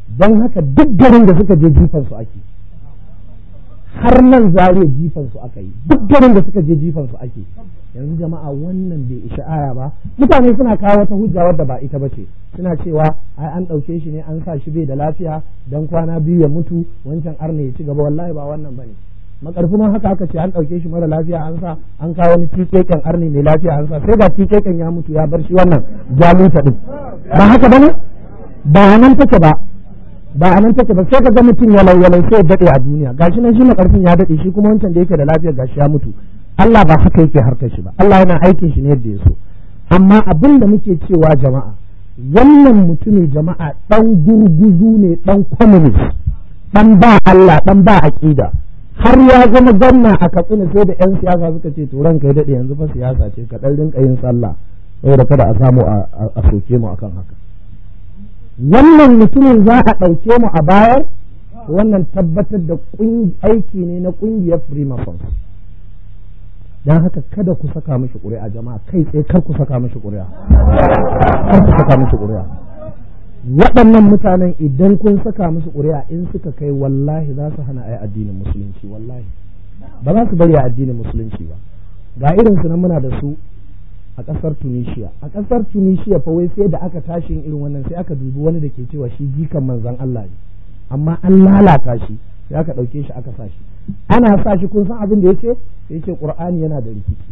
Speaker 1: don haka duk garin da suka je jifan su ake har nan zariya jifan su aka yi duk garin da suka je jifan su ake yanzu jama'a wannan bai isha aya ba mutane suna kawo wata hujja wadda ba ita bace suna cewa ai an ɗauke shi ne an sa shi bai da lafiya dan kwana biyu ya mutu wancan arne ya ci gaba wallahi ba wannan bane makarfi ma haka aka ce an ɗauke shi mara lafiya an sa an kawo wani tikeken arne mai lafiya an sa sai ga tikeken ya mutu ya bar shi wannan jaluta din ba haka bane ba nan take ba ba a nan take ba sai ka ga mutum ya lauyalau sai ya dade a duniya gashi nan shi makarfin ya dade shi kuma wancan da yake da lafiya gashi ya mutu Allah ba haka yake harkar shi ba Allah yana aikin shi ne yadda ya so amma abin da muke cewa jama'a wannan mutumi jama'a dan gurguzu ne dan communist dan ba Allah dan ba aqida har ya zama gwamna a Katsina sai da yan siyasa suka ce to ranka ya dade yanzu fa siyasa ce ka dan rinka yin sallah saboda kada a samu a soke mu akan haka wannan mutumin za a ɗauke mu a bayar wannan tabbatar da aiki ne na ƙungiyar freemasons don haka kada ku saka mishi ƙuri'a jama'a kai tsaye kar ku saka mishi ƙuri'a kar ku saka mishi ƙuri'a waɗannan mutanen idan kun saka musu ƙuri'a in suka kai wallahi za su hana ayi addinin musulunci wallahi ba za su bari a addinin musulunci ba ga irin su nan muna da su a ƙasar Tunisia a ƙasar Tunisia fa wai sai da aka tashi irin wannan sai aka dubi wani da ke cewa shi jikan manzon Allah ne amma an lalata shi sai aka ɗauke shi aka sa shi ana sa shi kun san abin da yace sai yace Qur'ani yana da rikici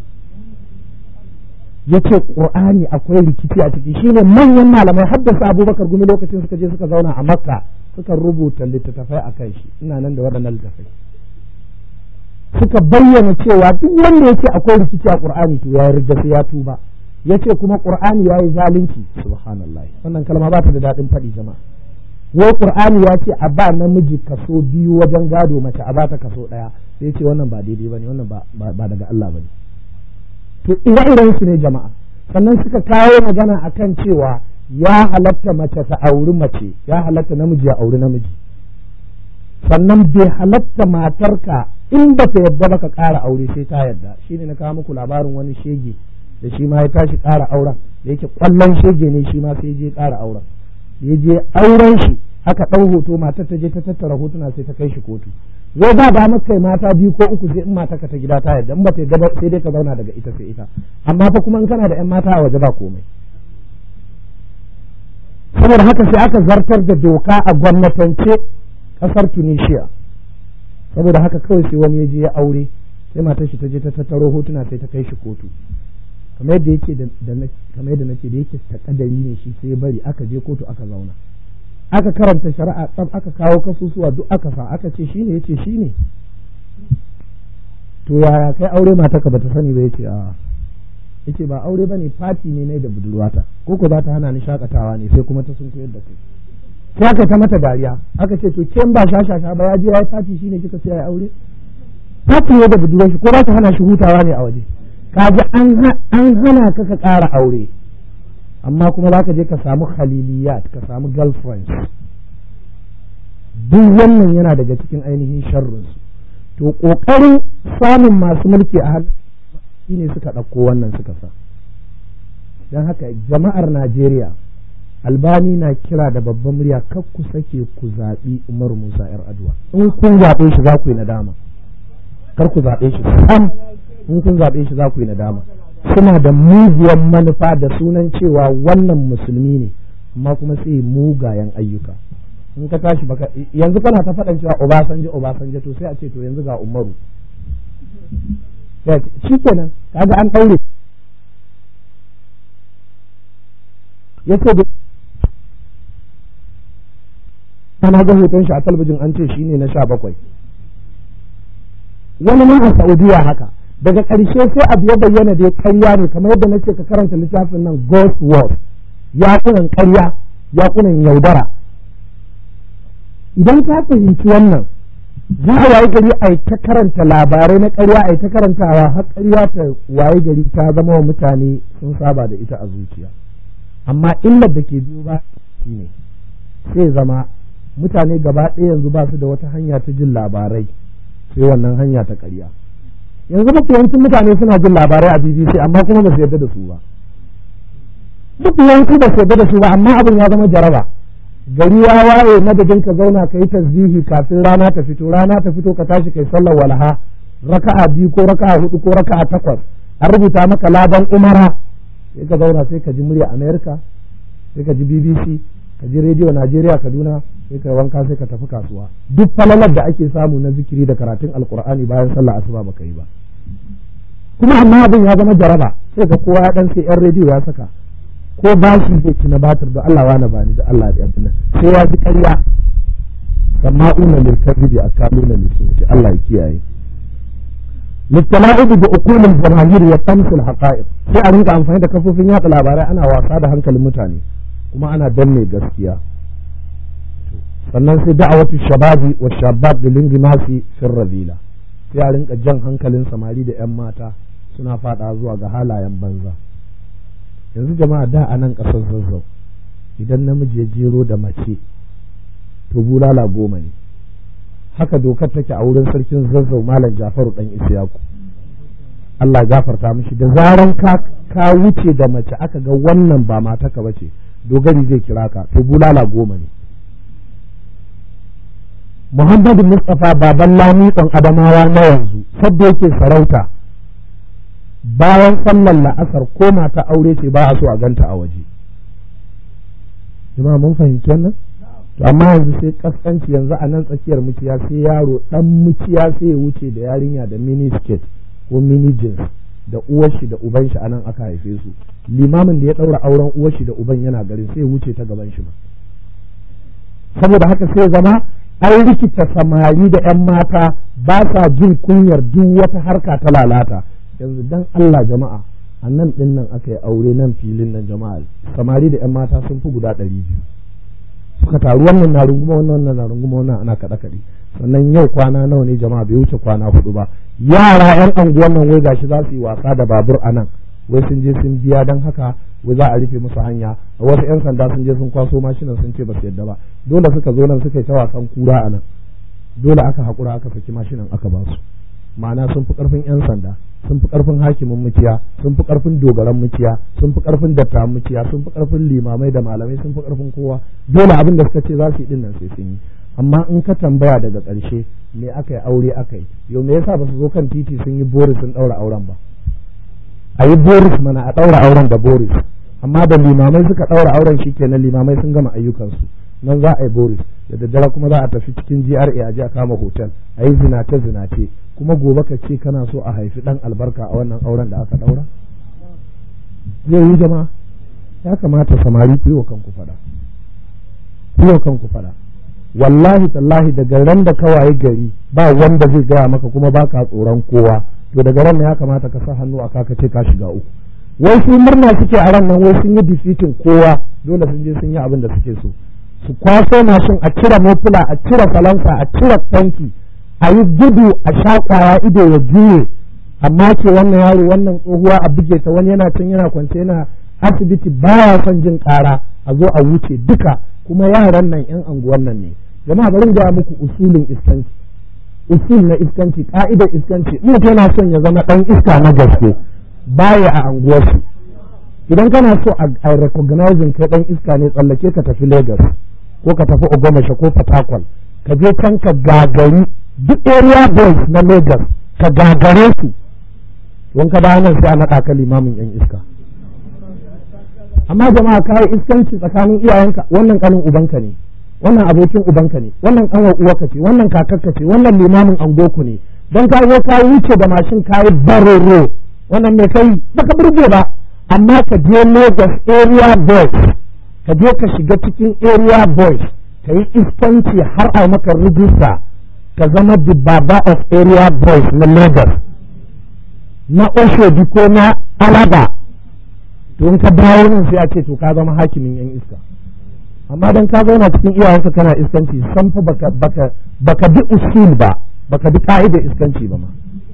Speaker 1: yace Qur'ani akwai rikici a ciki shine manyan malamai haddasa Abubakar gumi lokacin suka je suka zauna a Makka suka rubuta littattafai akan shi ina nan da waɗannan littattafai suka bayyana cewa duk wanda yake akwai rikici a Qur'ani to ya yarda sai ya tuba yace kuma Qur'ani yayi zalunci subhanallah wannan kalma ba ta da dadin faɗi jama'a wai Qur'ani ya ce a ba namiji kaso biyu wajen gado mace a bata kaso ɗaya sai ce wannan ba daidai bane wannan ba ba daga Allah bane to ire-iren su ne jama'a sannan suka kawo magana akan cewa ya halatta mace ta auri mace ya halatta namiji ya auri namiji sannan bai halatta matarka in ba ta yadda ba ka ƙara aure sai ta yadda shi ne na kawo muku labarin wani shege da shi ma ya tashi ƙara auren da yake ƙwallon shege ne shi ma sai je ƙara auren da ya je auren shi aka ɗau hoto matar ta je ta tattara hotuna sai ta kai shi kotu wai ba da maka kai mata biyu ko uku sai in mata ka ta gida ta yadda in ba ta yadda ba sai dai ka zauna daga ita sai ita amma fa kuma in kana da 'yan mata a waje ba komai saboda haka sai aka zartar da doka a gwamnatance ƙasar tunisia saboda haka kawai sai wani ya je ya aure sai matar shi ta je ta tattaro hotuna sai ta kai shi kotu kamar yadda yake da kamar yadda nace da yake ta kadari ne shi sai ya bari aka je kotu aka zauna aka karanta shari'a tsaf aka kawo kasusuwa duk aka sa aka ce shine yace shine to yaya kai aure matarka bata sani ba yace a yace ba aure bane fati ne ne da budurwata ko ko za ta hana ni shakatawa ne sai kuma ta sun koyar da kai sai aka ta mata dariya aka ce to ken ba shashasha ba ya je ya yi fati shine kika sai ya aure fati ne da budurwar shi ko za ta hana shi hutawa ne a waje kaji an hana ka ka ƙara aure amma kuma za ka je ka samu khaliliyat ka samu girlfriends duk wannan yana daga cikin ainihin sharrinsu to ƙoƙarin samun masu mulki a hannu shine suka ɗauko wannan suka sa don haka jama'ar najeriya albani na kira da babban murya kar ku sake ku zaɓi umar musa yar aduwa in kun zaɓe shi za ku yi nadama kar ku zaɓe shi sam in kun zaɓe shi za ku yi nadama suna da muguwar manufa da sunan cewa wannan musulmi ne amma kuma sai mugayen ayyuka in ka tashi baka yanzu kana ta faɗan cewa Obasanjo Obasanjo to sai a ce to yanzu ga Umaru shi kenan kaga an ɗaure ya ce ana ga hoton shi a talabijin an ce shine na sha bakwai wani ma a Saudiya haka daga ƙarshe sai abu ya bayyana da ƙarya ne kamar yadda nace ka karanta littafin nan Ghost Wars yakunan ƙarya yakunan yaudara idan ka fahimci wannan za a waye gari a ta karanta labarai na ƙarya a ta karantawa har ƙarya ta waye gari ta zama wa mutane sun saba da ita a zuciya amma illar da ke biyo ba shine sai zama mutane gaba ɗaya yanzu ba su da wata hanya ta jin labarai sai wannan hanya ta ƙarya yanzu mafi yawancin mutane suna jin labarai a BBC amma kuma ba su yarda da su ba mafi yawanci ba su yarda da su ba amma abin ya zama jaraba gari ya waye madadin ka zauna ka yi tasbihi kafin rana ta fito rana ta fito ka tashi kai sallar walaha raka'a biyu ko raka'a hudu ko raka'a takwas an rubuta maka laban umara sai ka zauna sai ka ji murya america sai ka ji bbc ka ji rediyo najeriya kaduna sai ka wanka sai ka tafi kasuwa duk falalar da ake samu na zikiri da karatun alkur'ani bayan sallah asuba baka yi ba kuma amma abin ya zama jaraba sai ka kowa ya dan sai yan rediyo ya saka ko bashi zai ci na batir da Allah wani bani da Allah ya abin sai ya ji ƙarya sama'una lil kadhibi akaluna lis Allah ya kiyaye للتلاعب بعقول الجماهير وطمس الحقائق sai a rinka amfani da kafofin yaɗa labarai ana wasa da hankalin mutane kuma ana danne gaskiya sannan sai da'awatu shababi wa shabab da lingimasi fin rabila sai a rinka jan hankalin samari da 'yan mata suna fada zuwa ga halayen banza yanzu jama'a da a nan ƙasar zazzau idan namiji ya jero da mace to bulala goma ne haka dokar take a wurin sarkin zazzau malam jafaru dan isiyaku Allah gafarta mishi da zaran ka ka wuce da mace aka ga wannan ba mataka bace dogari zai kira ka to bulala goma ne Muhammadu Mustapha baban lamiƙon Adamawa na yanzu sadda yake sarauta bayan sallar la'asar ko mata aure ce ba a so a ganta a waje jama'a mun fahimci wannan to amma yanzu sai kaskanci yanzu a nan tsakiyar muciya sai yaro dan muciya sai ya wuce da yarinya da mini skirt ko mini jeans da uwar shi da uban shi anan aka haife su limamin da ya daura auren uwar shi da uban yana garin sai ya wuce ta gaban shi ba saboda haka sai zama an rikita samari da yan mata ba sa jin kunyar duk wata harka ta lalata yanzu dan Allah jama'a a nan din nan aka yi aure nan filin nan jama'a samari da yan mata sun fi guda ɗari biyu suka taru wannan na runguma wannan wannan na runguma wannan ana kaɗe kaɗe sannan yau kwana nawa ne jama'a bai wuce kwana hudu ba yara yan anguwan nan wai gashi za su yi wasa da babur a nan wai sun je sun biya don haka wai za a rufe musu hanya wasu yan sanda sun je sun kwaso mashinan sun ce ba su yadda ba dole suka zo nan suka yi ta wasan kura a nan dole aka haƙura aka saki mashinan aka ba su ma'ana sun fi ƙarfin yan sanda sun fi ƙarfin hakimin muciya sun fi ƙarfin dogaran muciya sun fi ƙarfin dattawan muciya sun fi ƙarfin limamai da malamai sun fi ƙarfin kowa dole abin da suka ce za su yi dinnan sai sun yi amma in ka tambaya daga ƙarshe me aka yi aure aka yi yau me yasa ba su zo kan titi sun yi boris sun ɗaura auren ba a yi boris mana a ɗaura auren da boris amma da limamai suka ɗaura auren shi kenan limamai sun gama ayyukansu nan za a yi boris da daddare kuma za a tafi cikin GRA a je a kama hotel a yi zinace zinace kuma gobe ka ce kana so a haifi ɗan albarka a wannan auren da aka ɗaura zai yi jama'a ya kamata samari ku yi wa kanku faɗa ku yi wa kanku faɗa wallahi tallahi daga ran da ka waye gari ba wanda zai gaya maka kuma ba ka tsoron kowa to daga ran ya kamata ka sa hannu a kaka ce ka shiga uku wai su murna suke a ran nan wai sun yi defeating kowa dole sun je sun yi abin da suke so su kwaso mashin a cire mofula a cire falansa a cire tanki a yi gudu a sha kwaya ido ya juye amma ke wannan yaro wannan tsohuwa a buge ta wani yana can yana kwance yana asibiti baya son jin kara a zo a wuce duka kuma yaran nan yan anguwan nan ne jama'a bari ga muku usulin iskanci usul na iskanci ka'idar iskanci in mutum yana son ya zama dan iska na gaske baya a anguwarsu idan kana so a recognizing kai dan iska ne tsallake ka tafi Lagos ko ka tafi Ogomasha ko Fatakwal ka je can ka gagari duk area boys na Lagos ka gagare su don ka dawo nan sai a naɗa ka limamin yan iska amma jama'a ka yi iskanci tsakanin iyayenka wannan kanin ubanka ne wannan abokin ubanka ne wannan kanwar uwarka ce wannan kakarka ce wannan limamin angoku ne don ka zo ka wuce da mashin ka yi baroro wannan mai kai baka burge ba amma ka je Lagos area boys ka je ka shiga cikin area boys ka yi iskanci har a maka rijista ka zama the baba of area boys na Lagos na Oshodi ko na Alaba to in ka dawo nan sai a ce to ka zama hakimin yan iska amma dan ka zauna cikin iyayenka kana iskanci san fa baka baka baka bi usul ba baka bi ka'idar iskanci ba ma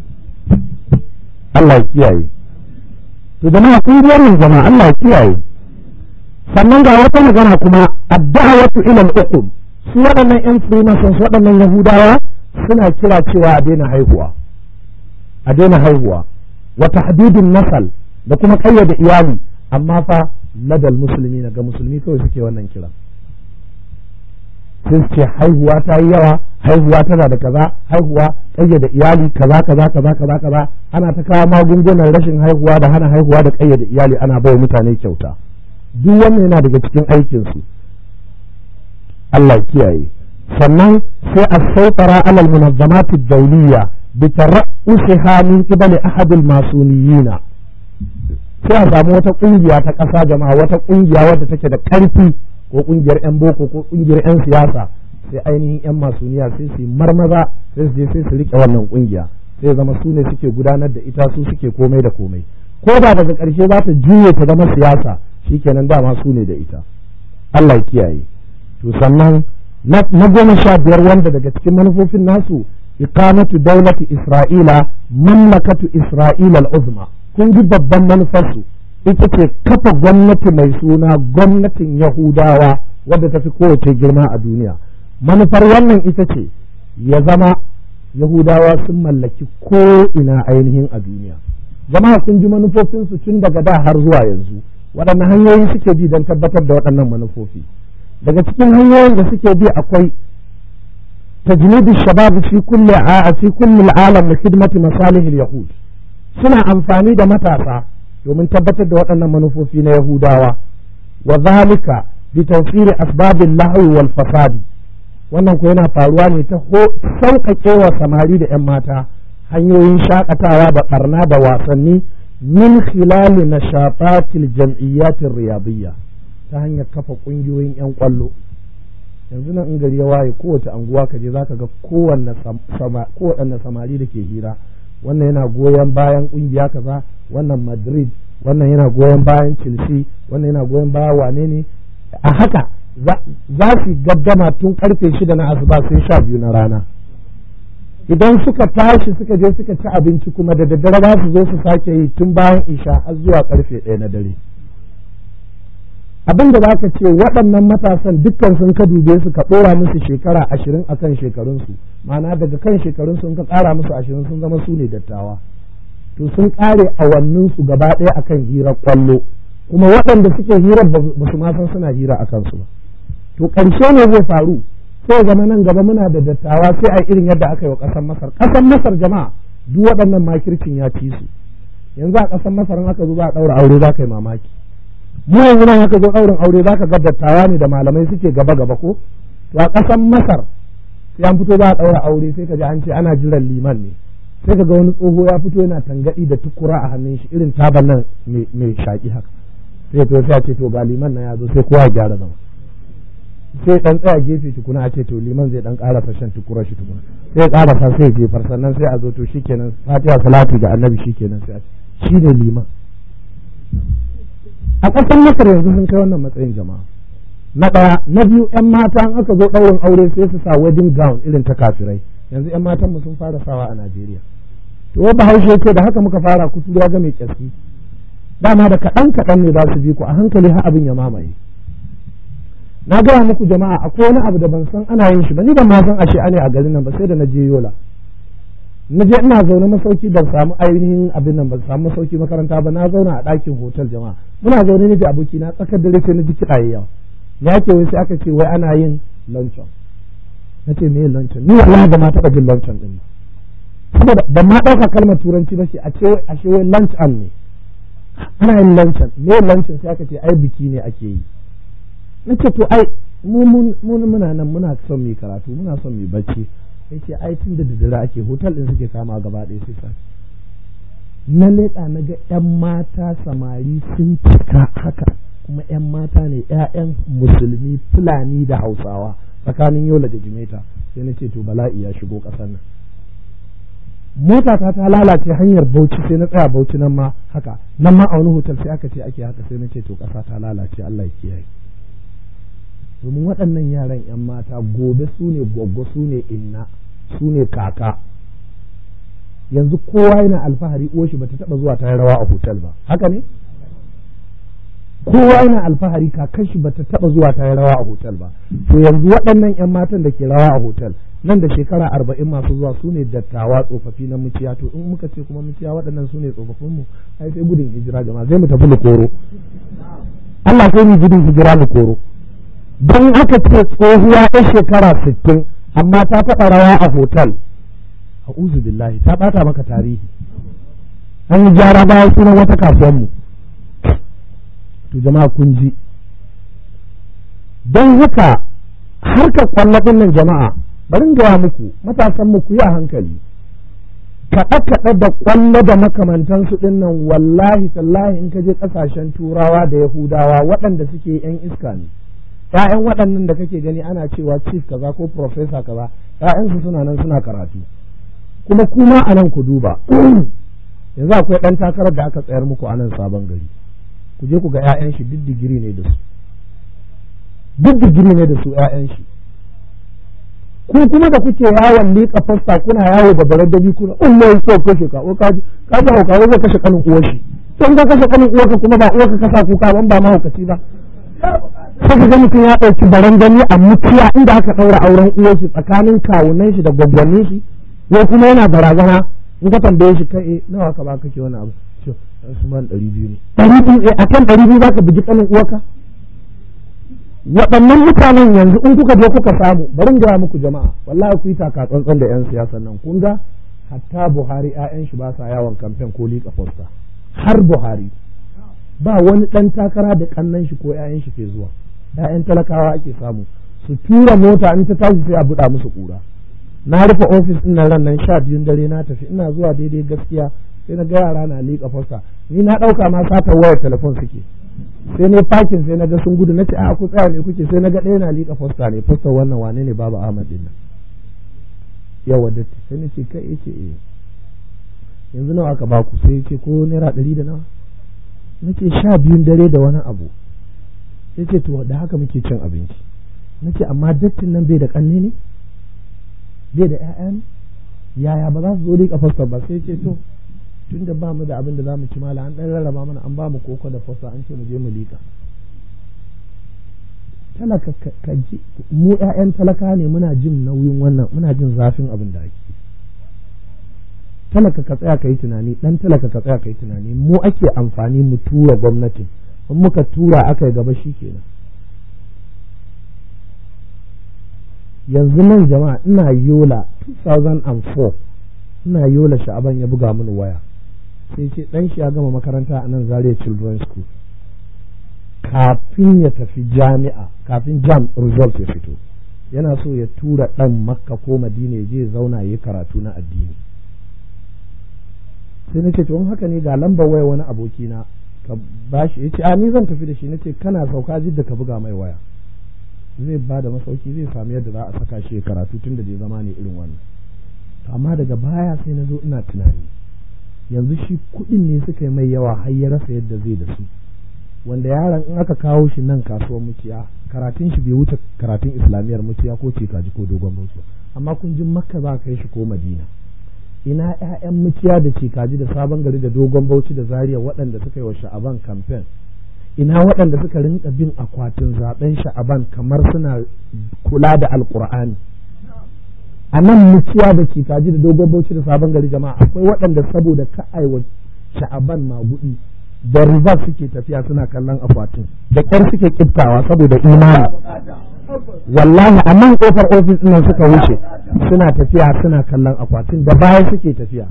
Speaker 1: Allah ya kiyaye to jama'a kun ji wannan jama'a Allah ya kiyaye sannan ga wata magana kuma ad-da'watu ila al-uqum su waɗannan yan freemasons waɗannan yahudawa suna kira cewa a daina haihuwa a daina haihuwa wa tahdidin nasal da kuma kayyade iyali amma fa ladal musulmi na ga musulmi kawai suke wannan kira sai su ce haihuwa ta yi yawa haihuwa tana da kaza haihuwa ƙayyade iyali kaza kaza kaza kaza kaza ana ta kawo magungunan rashin haihuwa da hana haihuwa da ƙayyade iyali ana bai mutane kyauta duk wannan yana daga cikin aikin su Allah kiyaye sannan sai a sautara alal munazzamati dawliya bi tara'usiha min qibali ahadil masuniyina sai a samu wata kungiya ta ƙasa jama'a wata kungiya wadda take da ƙarfi ko kungiyar 'yan boko ko kungiyar 'yan siyasa sai ainihin 'yan masuniya sai su marmaza sai su je sai su rike wannan kungiya sai zama su ne suke gudanar da ita su suke komai da komai ko ba daga ƙarshe za ta juye ta zama siyasa shikenan dama su ne da ita Allah ya kiyaye to sannan na goma sha biyar wanda daga cikin manufofin nasu iqamatu daulati isra'ila mamlakatu isra'ila al-uzma kun ji babban manufarsu ita ce kafa gwamnati mai suna gwamnatin yahudawa wadda ta fi kowace girma a duniya manufar wannan ita ce ya zama yahudawa sun mallaki ko ina ainihin a duniya jama'a kun ji manufofinsu tun daga da har zuwa yanzu waɗanne hanyoyi suke bi don tabbatar da waɗannan manufofi daga cikin hanyoyin da suke bi akwai تجنيد الشباب في كل في كل العالم لخدمة مصالح اليهود suna amfani da matasa domin tabbatar da waɗannan manufofi na Yahudawa wa zalika bi tawfiri asbabin lahwi wal fasadi wannan ko yana faruwa ne ta sauƙaƙe wa samari da 'yan mata hanyoyin shakatawa da barna da wasanni min khilali nashatatil jam'iyyatir riyadiyya ta hanyar kafa ƙungiyoyin 'yan ƙwallo yanzu nan in gari ya waye kowace anguwa ka je zaka ga kowanne samari da ke hira wannan yana goyon bayan kungiya kaza wannan madrid wannan yana goyon bayan chelsea wannan yana goyon bayan wane ne a haka za su gaggama tun karfe shida na asuba sai sha biyu na rana idan suka tashi suka je suka ci abinci kuma da daddare za su zo su sake yi tun bayan isha har zuwa karfe ɗaya na dare abin da za ka ce waɗannan matasan dukkan sun ka dube su ka ɗora musu shekara ashirin a kan shekarunsu ma'ana daga kan shekarunsu in ka ƙara musu ashirin sun zama su ne dattawa to sun ƙare awanninsu gaba ɗaya akan hirar ƙwallo kuma waɗanda suke hirar ba su ma san suna hira a kansu ba to ƙarshe ne zai faru sai zama nan gaba muna da dattawa sai a irin yadda aka yi wa ƙasar masar ƙasar masar jama'a duk waɗannan makircin ya ci su yanzu a ƙasar masar in aka zo za a ɗaura aure za ka yi mamaki mu yanzu nan haka zo ɗaurin aure zaka ga dattawa ne da malamai suke gaba gaba ko to a ƙasan masar sai an fito za a ɗaura aure sai ka ji an ce ana jiran liman ne sai ka ga wani tsoho ya fito yana tangaɗi da tukura a hannun shi irin taban nan mai shaƙi haka sai to sai a ce to ga liman na ya zo sai kowa ya gyara zama sai dan tsaya gefe tukuna a ce to liman zai dan ƙarasa shan tukura shi tukuna sai ya ƙarasa sai ya jefar sannan sai a zo to shikenan fatiha salati ga annabi shikenan sai a ce shi ne liman a ƙasar masar yanzu sun kai wannan matsayin jama'a na ɗaya na biyu yan mata an aka zo ɗaurin aure sai su sa wedding gown irin ta kafirai yanzu yan matan mu sun fara sawa a Najeriya to wa bahaushe ce da haka muka fara kuturuwa ga mai kyaski dama da kaɗan kaɗan ne za su bi ku a hankali har abin ya mamaye na gaya muku jama'a akwai wani abu da ban san ana yin shi ba ni ban ma san ashe ane a garin nan ba sai da na je yola na je ina zaune masauki ban samu ainihin abin nan ban samu masauki makaranta ba na zauna a ɗakin hotel jama'a muna zaune ne da aboki na tsakar dare sai na ji kiɗa yawa ya ce wai sai aka ce wai ana yin luncheon na ce me luncheon ni wallahi ba ma taɓa jin luncheon din saboda ban ma ɗauka kalmar turanci ba shi a ce wai ashe wai lunch an ne ana yin luncheon me luncheon sai aka ce ai biki ne ake yi na ce to ai mu muna nan muna son mu karatu muna son mu bacci sai ce ai tun da daddare ake hotel din suke kama gaba ɗaya sai sai na leƙa na ga 'yan mata samari sun cika haka kuma 'yan mata ne 'ya'yan musulmi fulani da hausawa tsakanin yola da jimeta sai na ce to bala'i ya shigo ƙasar nan mota ta ta lalace hanyar bauchi sai na tsaya bauchi nan ma haka nan ma a wani hotel sai aka ce ake haka sai na ce to ƙasa ta lalace Allah ya kiyaye domin waɗannan yaran 'yan mata gobe su ne gwaggo su ne inna su ne kaka yanzu kowa yana alfahari uwar shi bata taba zuwa ta rawa a hotel ba haka ne kowa yana alfahari kakan shi bata taba zuwa ta rawa a hotel ba to yanzu waɗannan 'yan matan da ke rawa a hotel nan da shekara arba'in masu zuwa su ne dattawa tsofaffi na muciya to in muka ce kuma muciya waɗannan su ne tsofaffin mu ai sai gudun hijira jama'a zai mu tafi koro Allah sai mu gudun hijira mu koro don haka ce tsohuwa ta shekara sittin amma ta taɓa rawa a hotel a billahi ta ɓata maka tarihi an yi gyara bayan sunan wata kasuwanmu to jama'a kun ji don haka harkar kwallafin nan jama'a bari in gaya muku matasan mu ku yi a hankali kaɗe-kaɗe da ƙwallo da makamantansu ɗin nan wallahi tallahi in ka je ƙasashen turawa da yahudawa waɗanda suke yan iska ne ‘ya'yan waɗannan da kake gani ana cewa chief kaza ko professor kaza ‘ya'yansu suna nan suna karatu kuma kuma a nan ku duba yanzu akwai ɗan takarar da aka tsayar muku a nan sabon gari ku je ku ga ‘ya'yan shi duk digiri ne da su duk digiri ne da su ‘ya'yan shi ku kuma da kuke yawon liƙa fasta kuna yawo da barar dabi kuna Allah ya so kashe ka ko kaji ka ji hauka zai kashe kanin uwar shi don ka kashe kanin uwarka kuma ba uwarka ka sa kuka ban ba mahaukaci ba sai ka ga mutum ya ɗauki baran gani a mutuwa inda aka ɗaura auren uwar shi tsakanin kawunan shi da gwaggwannin shi ko kuma yana barazana in ka tambaye shi kai nawa ka ba kake wani abu ce Usman ɗari biyu ne ɗari biyu a kan ɗari biyu za ka bugi kanin uwarka waɗannan mutanen yanzu in kuka je kuka samu bari gaya muku jama'a wallahi ku yi taka tsantsan da yan siyasan nan kun ga hatta Buhari ƴaƴan shi ba sa yawon kamfen ko liƙa fosta har Buhari ba wani ɗan takara da kannan shi ko ƴaƴan shi ke zuwa ƴaƴan talakawa ake samu su tura mota in ta tashi sai a buɗa musu ƙura na rufe ofis ɗin nan ran nan sha biyun dare na tafi ina zuwa daidai gaskiya sai na ga yara na liƙa fosta ni na ɗauka ma satar wayar telefon suke sai ne fakin sai na ga sun gudu na ce a ku tsaya ne kuke sai na ga ɗaya na liƙa fosta ne fosta wannan wane ne babu Ahmad din nan yawa datti sai na ce kai yace eh yanzu nawa aka baku sai yace ko naira ɗari da nawa na ce sha biyun dare da wani abu sai ce to da haka muke cin abinci na ce amma dattin nan bai da ƙanne ne bai da ƴaƴa ne yaya ba za su zo liƙa fosta ba sai ce to tun da ba mu da abin da za mu ci mala an ɗan rarraba mana an ba mu koko da fasa an ce mu je mu liƙa talaka ka ji mu ƴaƴan talaka ne muna jin nauyin wannan muna jin zafin abin da ake talaka ka tsaya ka yi tunani ɗan talaka ka tsaya ka yi tunani mu ake amfani mu tura gwamnatin in muka tura aka yi gaba shi kenan yanzu nan jama'a ina yola 2004 ina yola sha'aban ya buga mini waya sai ce dan shi ya gama makaranta a nan Zaria Children's School kafin ya tafi jami'a kafin jam result ya fito yana so ya tura dan makka ko madina ya je zauna ya karatu na addini sai na ce to haka ne ga lambar waya wani abokina ka bashi ya ce a ni zan tafi da shi na ce kana sauka jidda ka buga mai waya zai ba da masauki zai sami yadda za a saka shi karatu tun da bai zama ne irin wannan amma daga baya sai na zo ina tunani yanzu shi kuɗin ne suka yi mai yawa har ya rasa yadda zai da su wanda yaron in aka kawo shi nan kasuwar muciya karatun shi bai wuce karatun islamiyyar muciya ko cikaji ko dogon muciya amma kun ji makka za ka yi shi ko madina ina ƴaƴan muciya da cikaji da sabon gari da dogon bauchi da zaria waɗanda suka yi wa sha'aban kamfen ina waɗanda suka rinka bin akwatin zaben sha'aban kamar suna kula da alkur'ani a nan muciya da cikaji da dogon bauchi da sabon gari jama'a akwai waɗanda saboda ka aiwa sha'aban magudi da riba suke tafiya suna kallon akwatin da ƙyar suke kiftawa saboda imani wallahi a nan kofar ofis ɗin suka wuce suna tafiya suna kallon akwatin da baya suke tafiya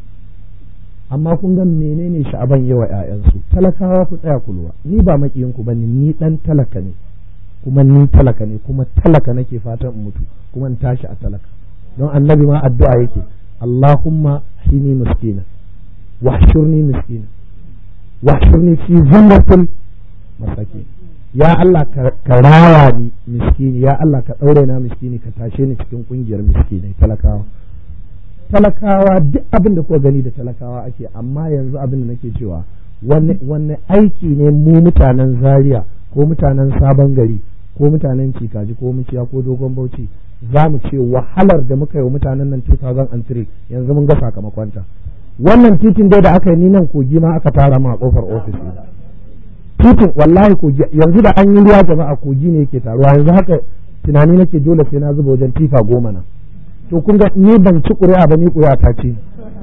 Speaker 1: amma kun ga menene sha'aban yawa ƴaƴansu talakawa ku tsaya ku lura ni ba makiyin ku bane ni dan talaka ne kuma ni talaka ne kuma talaka nake fatan in mutu kuma in tashi a talaka don annabi ma addu'a yake Allahumma hini miskina wahshurni miskina wahshurni fi zumratil masakin ya Allah ka rawa ni miskini ya Allah ka daure na miskini ka tashe ni cikin kungiyar miskinai talakawa talakawa duk abin da kuka gani da talakawa ake amma yanzu abin da nake cewa wanne aiki ne mu mutanen zaria ko mutanen sabon gari ko mutanen cikaji ko muciya ko dogon bauchi za mu ce wahalar da muka yi wa mutanen nan 2003 yanzu mun ga sakamakonta wannan titin dai da aka yi ni nan kogi ma aka tara ma a kofar ofis titin wallahi kogi yanzu da an yi ruwa jama'a kogi ne yake taruwa yanzu haka tunani nake dole sai na zuba wajen tifa goma na to kun ga ni ban ci ƙuri'a ba ni ƙuri'a ta ce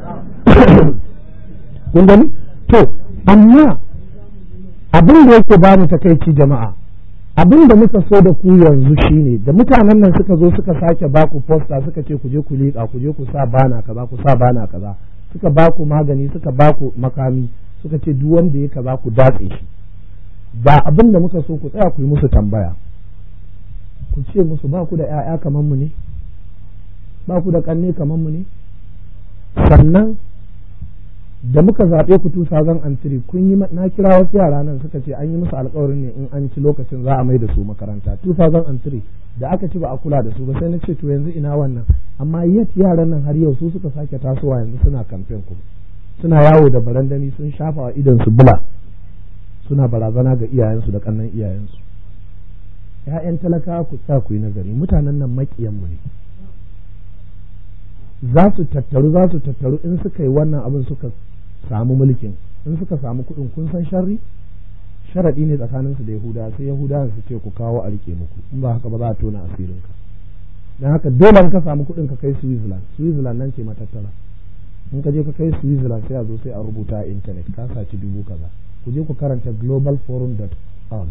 Speaker 1: kun gani to amma abin da yake ba mu takaici jama'a abin da muka so da ku yanzu shine da mutanen nan suka zo suka sake baku posta suka ce ku je ku liƙa ku je ku sa bana kaza ku sa bana kaza suka baku magani suka baku makami suka ce duk wanda ya kaza ku datse shi da abin da muka so ku tsaya ku yi musu tambaya ku ce musu ba ku da 'ya'ya kamar mu ne ba ku da ƙanne kamar mu ne sannan da muka zaɓe ku 2003 kun yi na kira wasu yara nan suka ce an yi musu alƙawarin ne in an ci lokacin za a mai da su makaranta 2003 da aka ci ba a kula da su ba sai na ce to yanzu ina wannan amma yet yaran nan har yau su suka sake tasowa yanzu suna kamfen ku suna yawo da barandami sun shafa wa idan su bula suna barazana ga iyayensu da kannan iyayensu ‘ya'yan talakawa ku sa ku yi nazari mutanen nan maƙiyanmu ne za su tattaru za su tattaru in suka yi wannan abin suka samu mulkin in suka samu kuɗin kun san sharri sharaɗi ne tsakaninsu da yahuda sai yahuda su ce ku kawo a rike muku in ba haka ba za a tona asirinka don haka dole in ka samu kuɗin ka kai switzerland switzerland nan ce matattara in ka je ka kai switzerland sai a zo sai a rubuta a intanet ka saci dubu kaza ku je ku karanta globalforum.org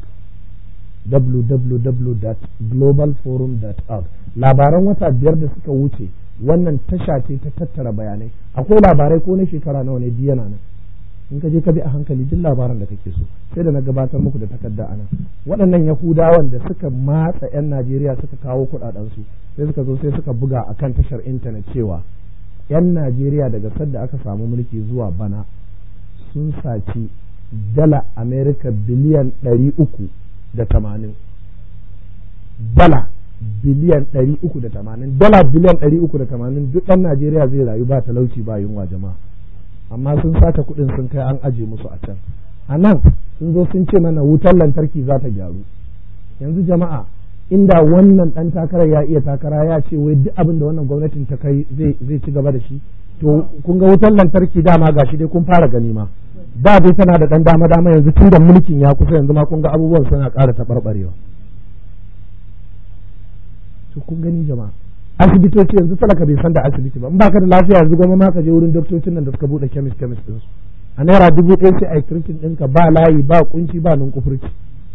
Speaker 1: www.globalforum.org labaran wata biyar da suka wuce wannan tasha ce ta tattara bayanai akwai labarai ko na shekara nawa ne biya na nan in ka je ka bi a hankali duk labaran da kake so sai da na gabatar muku da takarda anan waɗannan yahudawan da suka matsa 'yan najeriya suka kawo kuɗaɗensu sai suka zo sai suka buga akan tashar intanet cewa 'yan najeriya daga sadda aka samu mulki zuwa bana sun saci dala amerika biliyan ɗari uku da tamanin dala biliyan ɗari uku da tamanin dala biliyan ɗari uku da tamanin duk ɗan najeriya zai rayu ba talauci ba yunwa jama'a amma sun sace kuɗin sun kai an aje musu a can a nan sun zo sun ce mana wutar lantarki za ta gyaru yanzu jama'a inda wannan ɗan takarar ya iya takara ya ce wai duk abin da wannan gwamnatin ta kai zai ci gaba da shi to kun ga wutar lantarki dama gashi dai kun fara gani ma da dai tana da ɗan dama dama yanzu tun da mulkin ya kusa yanzu ma kun ga abubuwan suna ƙara taɓarɓarewa to kun gani jama'a asibitoci yanzu talaka bai san da asibiti ba in baka da lafiya yanzu goma ma ka je wurin doktocin nan da suka bude kemis kemis din su a naira dubu ɗaya sai a yi kirkin ɗinka ba layi ba kunci ba nan kufurci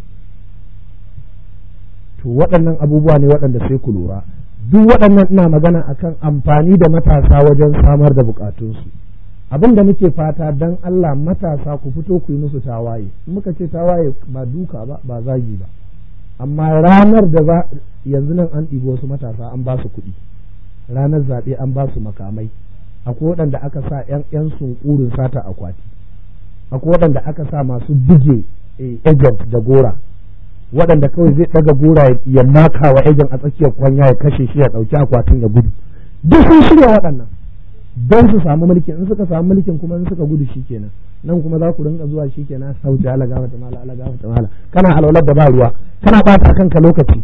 Speaker 1: to waɗannan abubuwa ne waɗanda sai ku lura duk waɗannan ina magana akan amfani da matasa wajen samar da bukatunsu abin da muke fata dan Allah matasa ku fito ku yi musu tawaye in muka ce tawaye ba duka ba ba zagi ba amma ranar da za yanzu nan an ɗibo wasu matasa an ba su kuɗi ranar zaɓe an ba su makamai akwai waɗanda aka sa ‘yan ‘yan sunkurin sata akwati akwai waɗanda aka sa masu buge agent da gora waɗanda kawai zai ɗaga gora ya maka wa agent a tsakiyar kwanya ya kashe shi ya ɗauki akwatin ya gudu duk sun shirya waɗannan don su samu mulkin in suka samu mulkin kuma in suka gudu shi kenan nan kuma za ku rinka zuwa shi kenan sauti ala gafata mala ala gafata mala kana alwalar da ba ruwa kana bata kanka lokaci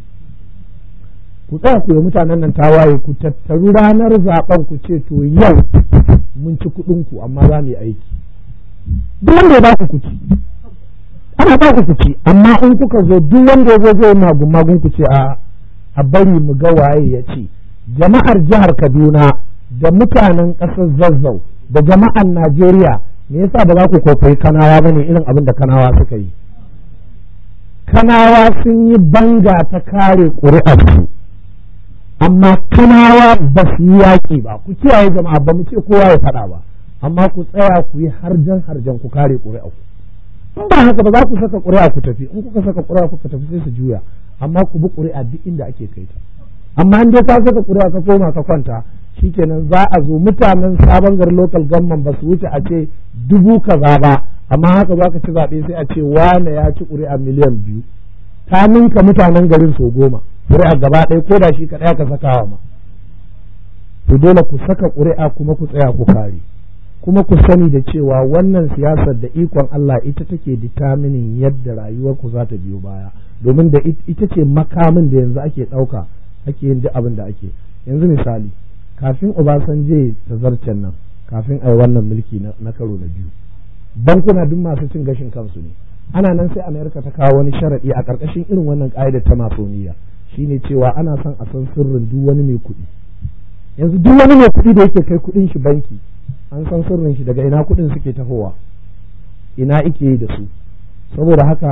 Speaker 1: ku tsaya ku yi mutanen nan tawaye ku tattaru ranar zaben ku ce to yau mun ci kuɗin ku amma za mu yi aiki duk wanda ya ba ku kuci ana ba ku kuci amma in kuka zo duk wanda ya zo zai magun magun ku ce a a bari mu ga waye ya ce jama'ar jihar Kaduna da mutanen ƙasar Zazzau da jama'ar Najeriya me yasa ba za ku kwaikwayi kanawa bane irin abin da kanawa suka yi kanawa sun yi banga ta kare ƙuri'arsu amma kanawa ba su yi yaƙi ba ku kiyaye jama'a ba mu ce kowa ya faɗa ba amma ku tsaya ku yi harjan harjan ku kare ƙuri'arku in ba haka ba za ku saka ƙuri'a ku tafi in kuka saka ƙuri'a kuka tafi sai su juya amma ku bi ƙuri'a duk inda ake kai ta amma in dai ka saka ƙuri'a ka koma ka kwanta shikenan za a zo mutanen sabon gari local government ba su wuce a ce dubu kaza ba amma haka za ka ci zaɓe sai a ce wane ya ci ƙuri'a miliyan biyu ta ninka mutanen garin so goma ƙuri'a gaba ɗaya ko da shi kaɗai ka sakawa ma to dole ku saka ƙuri'a kuma ku tsaya ku kare kuma ku sani da cewa wannan siyasar da ikon Allah ita take determining yadda rayuwar ku za ta biyo baya domin da ita ce makamin da yanzu ake ɗauka ake yin duk abin da ake yanzu misali kafin Obasanjo ta zarcen nan kafin a yi wannan mulki na karo na biyu bankuna duk masu cin gashin kansu ne ana nan sai Amerika ta kawo wani sharaɗi a ƙarƙashin irin wannan ƙa'idar ta masoniya shine cewa ana son a san sirrin duk wani mai kuɗi yanzu duk wani mai kuɗi da yake kai kuɗin shi banki an san sirrin shi daga ina kuɗin suke tahowa ina ike yi da su saboda haka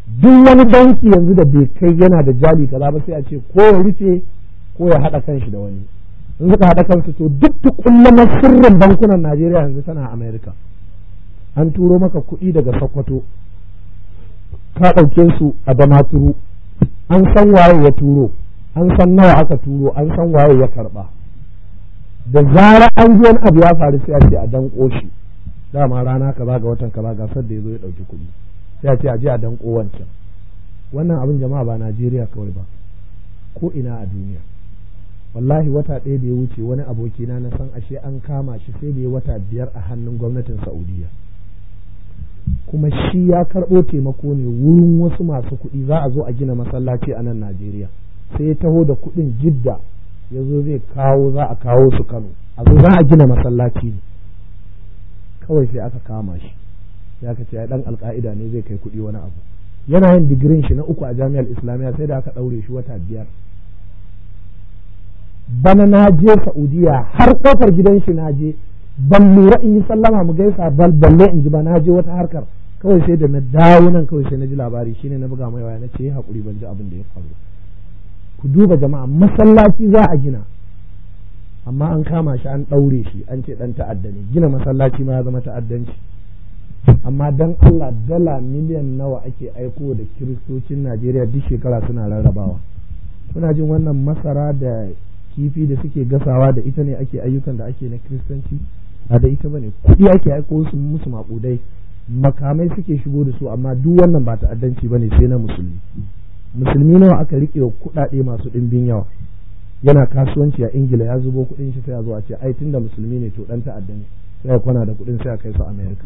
Speaker 1: duk wani banki yanzu da bai kai yana da jali kaza ba sai a ce ko ya rufe ko ya haɗa kanshi da wani in suka haɗa kansu to duk tukullamar sirrin bankunan Najeriya yanzu tana Amerika an turo maka kuɗi daga Sokoto ka ɗauke su a Damaturu an san waye ya turo an san nawa aka turo an san waye ya karɓa da zara an ji wani abu ya faru sai a ce a danko shi dama rana kaza ga watan kaza gasar da ya zo ya ɗauki kuɗi sai a ce a je a danko wancan wannan abin jama'a ba Najeriya kawai ba ko ina a duniya wallahi wata ɗaya da ya wuce wani abokina na san ashe an kama shi sai da ya wata biyar a hannun gwamnatin Saudiya kuma shi ya karɓo taimako ne wurin wasu masu kuɗi za a zo a gina masallaci a nan Najeriya sai ya taho da kuɗin jidda ya zo zai kawo za a kawo su Kano a zo za a gina masallaci ne kawai sai aka kama shi sai aka ce ya dan alka'ida ne zai kai kuɗi wani abu yana yin digirin shi na uku a jami'ar islamiyya sai da aka ɗaure shi wata biyar bana na je saudiya har kofar gidan shi na je ban lura in yi sallama mu gaisa bal balle in ji ba na je wata harkar kawai sai da na dawo nan kawai sai na ji labari shine na buga mai waya na ce hakuri ban ji abin da ya faru ku duba jama'a masallaci za a gina amma an kama shi an ɗaure shi an ce ɗan ta'adda ne gina masallaci ma ya zama ta'addanci amma dan Allah dala miliyan nawa ake aiko da kiristocin Najeriya duk shekara suna rarrabawa kuna jin wannan masara da kifi da suke gasawa da ita ne ake ayyukan da ake na kiristanci ba da ita bane kuɗi ake aiko su musu maƙudai makamai suke shigo da su amma duk wannan ba ta'addanci bane sai na musulmi musulmi nawa aka riƙe wa kuɗaɗe masu ɗimbin yawa yana kasuwanci a ingila ya zubo kuɗin shi sai a zo a ce ai tunda musulmi ne to dan ta'adda ne sai ya kwana da kuɗin sai a kai su america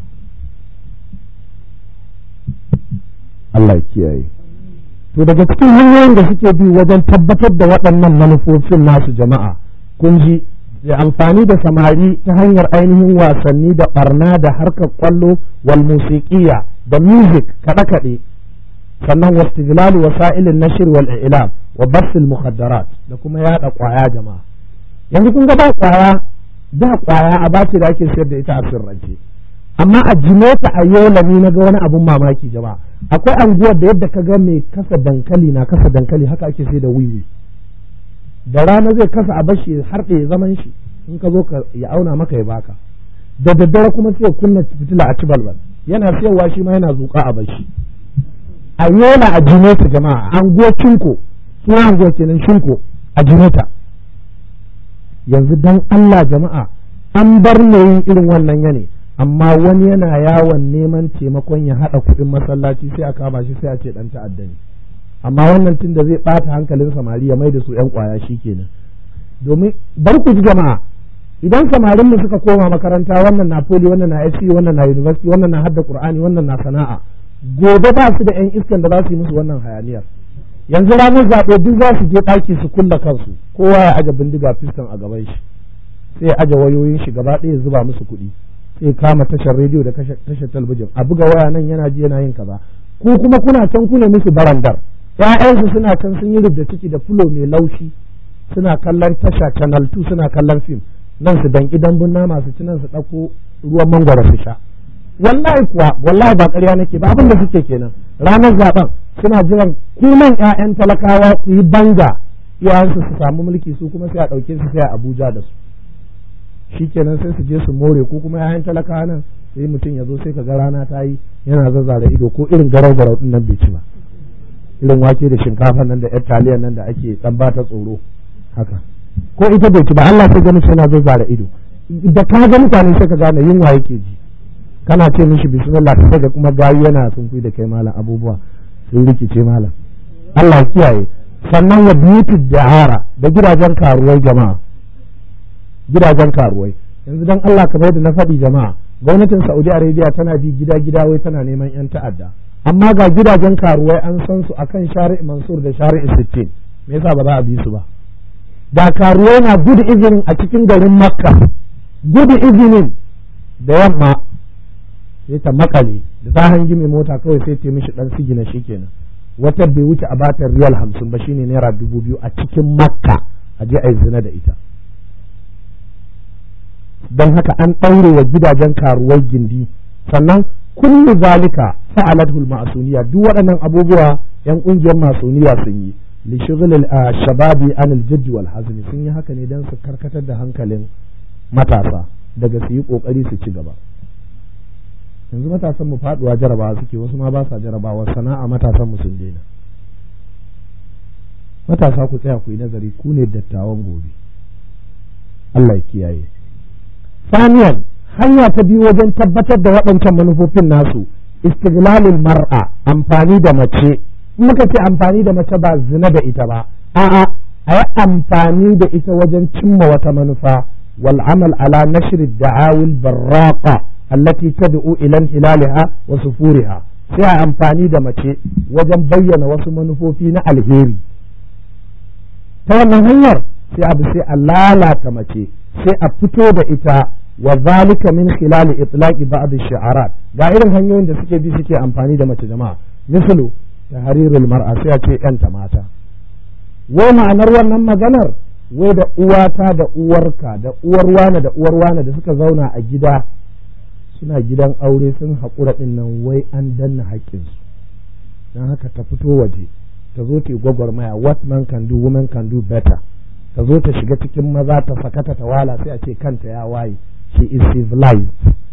Speaker 1: Allah ya kiyaye to daga cikin hanyoyin da suke bi wajen tabbatar da waɗannan manufofin nasu jama'a kun ji da amfani da samari ta hanyar ainihin wasanni da barna da harkar kwallo wal musiqiya da music kaɗe-kaɗe sannan wastiglalu wasa'ilin nashir wal i'lam wa basil mukhaddarat da kuma yada kwaya jama'a yanzu kun ga ba kwaya da kwaya a bace da ake sayar da ita a sirrance amma a jimeta a yola ni na ga wani abun mamaki jama'a akwai anguwar da yadda ka ga mai kasa dankali na kasa dankali haka ake sai da wiwi da rana zai kasa a bashi har ya zaman shi in ka zo ka ya auna maka ya baka da daddare kuma sai kunna fitila a ci balbal yana siyarwa shi ma yana zuƙa a bashi a yola a jimeta jama'a anguwar cinko suna anguwar kenan shinko a jimeta yanzu dan Allah jama'a an bar ne yin irin wannan yane amma wani yana yawon neman taimakon ya haɗa kuɗin masallaci sai a kama shi sai a ce ɗan ta'adda ne amma wannan tun da zai ɓata hankalin samari ya mai da su ƴan ƙwaya shi kenan domin bar ku ji jama'a idan samarin mu suka koma makaranta wannan na poli wannan na SC wannan na university wannan na hadda qur'ani wannan na sana'a gobe ba su da ƴan iskan da za su yi musu wannan hayaniyar yanzu ranar zaɓe duk za su je ɗaki su kulla kansu kowa ya aje bindiga fiskan a gaban shi sai ya aje wayoyin shi gaba ɗaya zuba musu kuɗi sai kama tashar rediyo da tashar talabijin a buga waya nan yana ji yana yin kaza ko kuma kuna can kuna musu barandar ƴaƴansu suna can sun yi rubda ciki da fulo mai laushi suna kallon tasha channel 2 suna kallon fim nan su danki dambun nama su ci nan su ɗauko ruwan mangwaro su sha wallahi kuwa wallahi ba ƙarya nake ba abin da suke kenan ranar zaben suna jiran kunan ƴaƴan talakawa ku yi banga iyayensu su samu mulki su kuma sai a ɗauke su sai a Abuja da su shi kenan sai su je su more ko kuma yayan talaka nan sai mutum ya zo sai ka ga rana ta yi yana zazzara ido ko irin garau garau din nan bai ci ba irin wake da shinkafa nan da yar taliya nan da ake dan ba ta tsoro haka ko ita bai ci ba Allah sai gani yana zazzara ido da ka ga mutane sai ka gane yunwa yake ji kana ce mishi bismillah sai ga kuma gayu yana sun da kai malam abubuwa sun rikice malam Allah kiyaye sannan wa biyutu da'ara da gidajen karuwai jama'a gidajen karuwai yanzu dan Allah kamar da na faɗi jama'a gwamnatin Saudi Arabia tana bi gida gida wai tana neman yan ta'adda amma ga gidajen karuwai an san su akan shari'i Mansur da shari'i Sittin me yasa ba za a bi su ba da karuwai na gudu izinin a cikin garin Makka gudu izinin da yamma sai ta makale da ta hangi mai mota kawai sai ta mishi dan sigina shikenan wata bai wuce a batar riyal hamsin ba shine naira dubu biyu a cikin makka a je a yi zina da ita don haka an ɗaure wa gidajen karuwar gindi sannan kullu zalika fa'alathu al-ma'suniya duk waɗannan abubuwa yan ƙungiyar masuniya sun yi li shughl shababi an al-jadd wal hazmi sun yi haka ne dan su karkatar da hankalin matasa daga su yi kokari su ci gaba yanzu matasan mu faduwa jarabawa suke wasu ma ba sa jarabawa sana'a matasan mu sun daina matasa ku tsaya ku yi nazari ku ne dattawan gobe Allah ya kiyaye saniyan hanya ta biyu wajen tabbatar da waɗancan manufofin nasu istiglalul mar'a amfani da mace muka ce amfani da mace ba zina da ita ba a'a a yi amfani da ita wajen cimma wata manufa wal amal ala nashri da'awil barraqa allati tad'u ila hilaliha wa sufuriha sai a amfani da mace wajen bayyana wasu manufofi na alheri ta wannan hanyar sai abu sai a lalata mace sai a fito da ita wa zalika min khilali itlaqi ba'd ash-shi'arat ga irin hanyoyin da suke bi suke amfani da mace jama'a misalu tahrirul mar'a sai a ce yanta mata wai ma'anar wannan maganar wai da uwata da uwarka da uwar wane da uwar wane da suka zauna a gida suna gidan aure sun haƙura ɗin nan wai an danna haƙƙinsu don haka ta fito waje ta zo ta gwagwarmaya what man can do woman can do better ta zo ta shiga cikin maza ta sakata ta wala sai a ce kanta ya waye she is civilized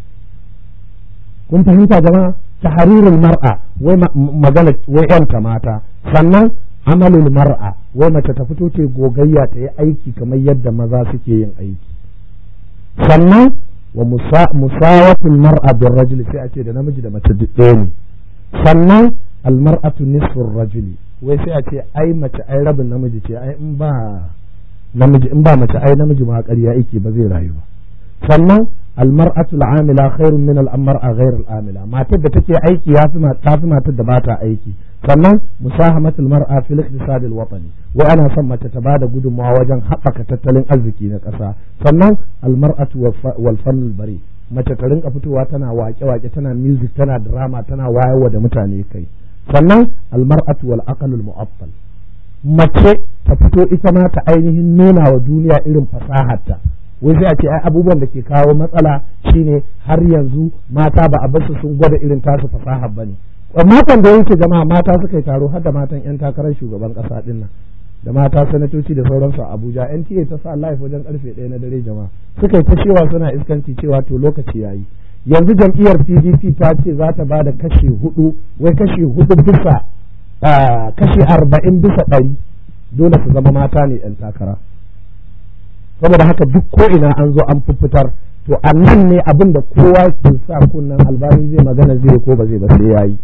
Speaker 1: kun fahimta jama'a tahrirul mar'a wai magana wai yanta mata sannan amalul mar'a wai mace ta fito ta gogayya ta yi aiki kamar yadda maza suke yin aiki sannan wa musawatul mar'a bin rajuli sai a ce da namiji da mace duk ɗaya ne sannan almar'atu nisfur rajuli wai sai a ce ai mace ai rabin namiji ce ai in ba namiji in ba mace ai namiji ma ƙarya yake ba zai rayu ba sannan almar'atu al'amila khairun min al'amara ghayr al'amila matar da take aiki ya fi ta fi matar da ba ta aiki sannan musahamatul mar'a fil iqtisad al-watani wai ana son mace ta bada gudunmawa wajen haɓaka tattalin arziki na ƙasa sannan almar'atu wal fanul bari mace ta rinka fitowa tana wake-wake tana music tana drama tana wayarwa da mutane kai sannan almar'atu wal aqlul mu'affal mace ta fito ita ma ta ainihin nuna wa duniya irin fasaharta wai sai a ce ai abubuwan da ke kawo matsala shine har yanzu mata ba a basu sun gwada irin tasu fasahar bane makon da yake jama'a mata suka yi taro har da matan yan takarar shugaban kasa din nan da mata sanatoci da sauransu a Abuja NTA ta sa live wajen karfe ɗaya na dare jama'a suka yi ta cewa suna iskanci cewa to lokaci yayi yanzu jam'iyyar PDP ta ce za ta ba da kashi hudu wai kashi hudu bisa kashi arba'in bisa ɗari dole su zama mata ne yan takara saboda haka duk ko ina an zo an fitar to a nan ne abin da kowa ke sa kunnan albani zai magana zai ko ba zai ba sai yayi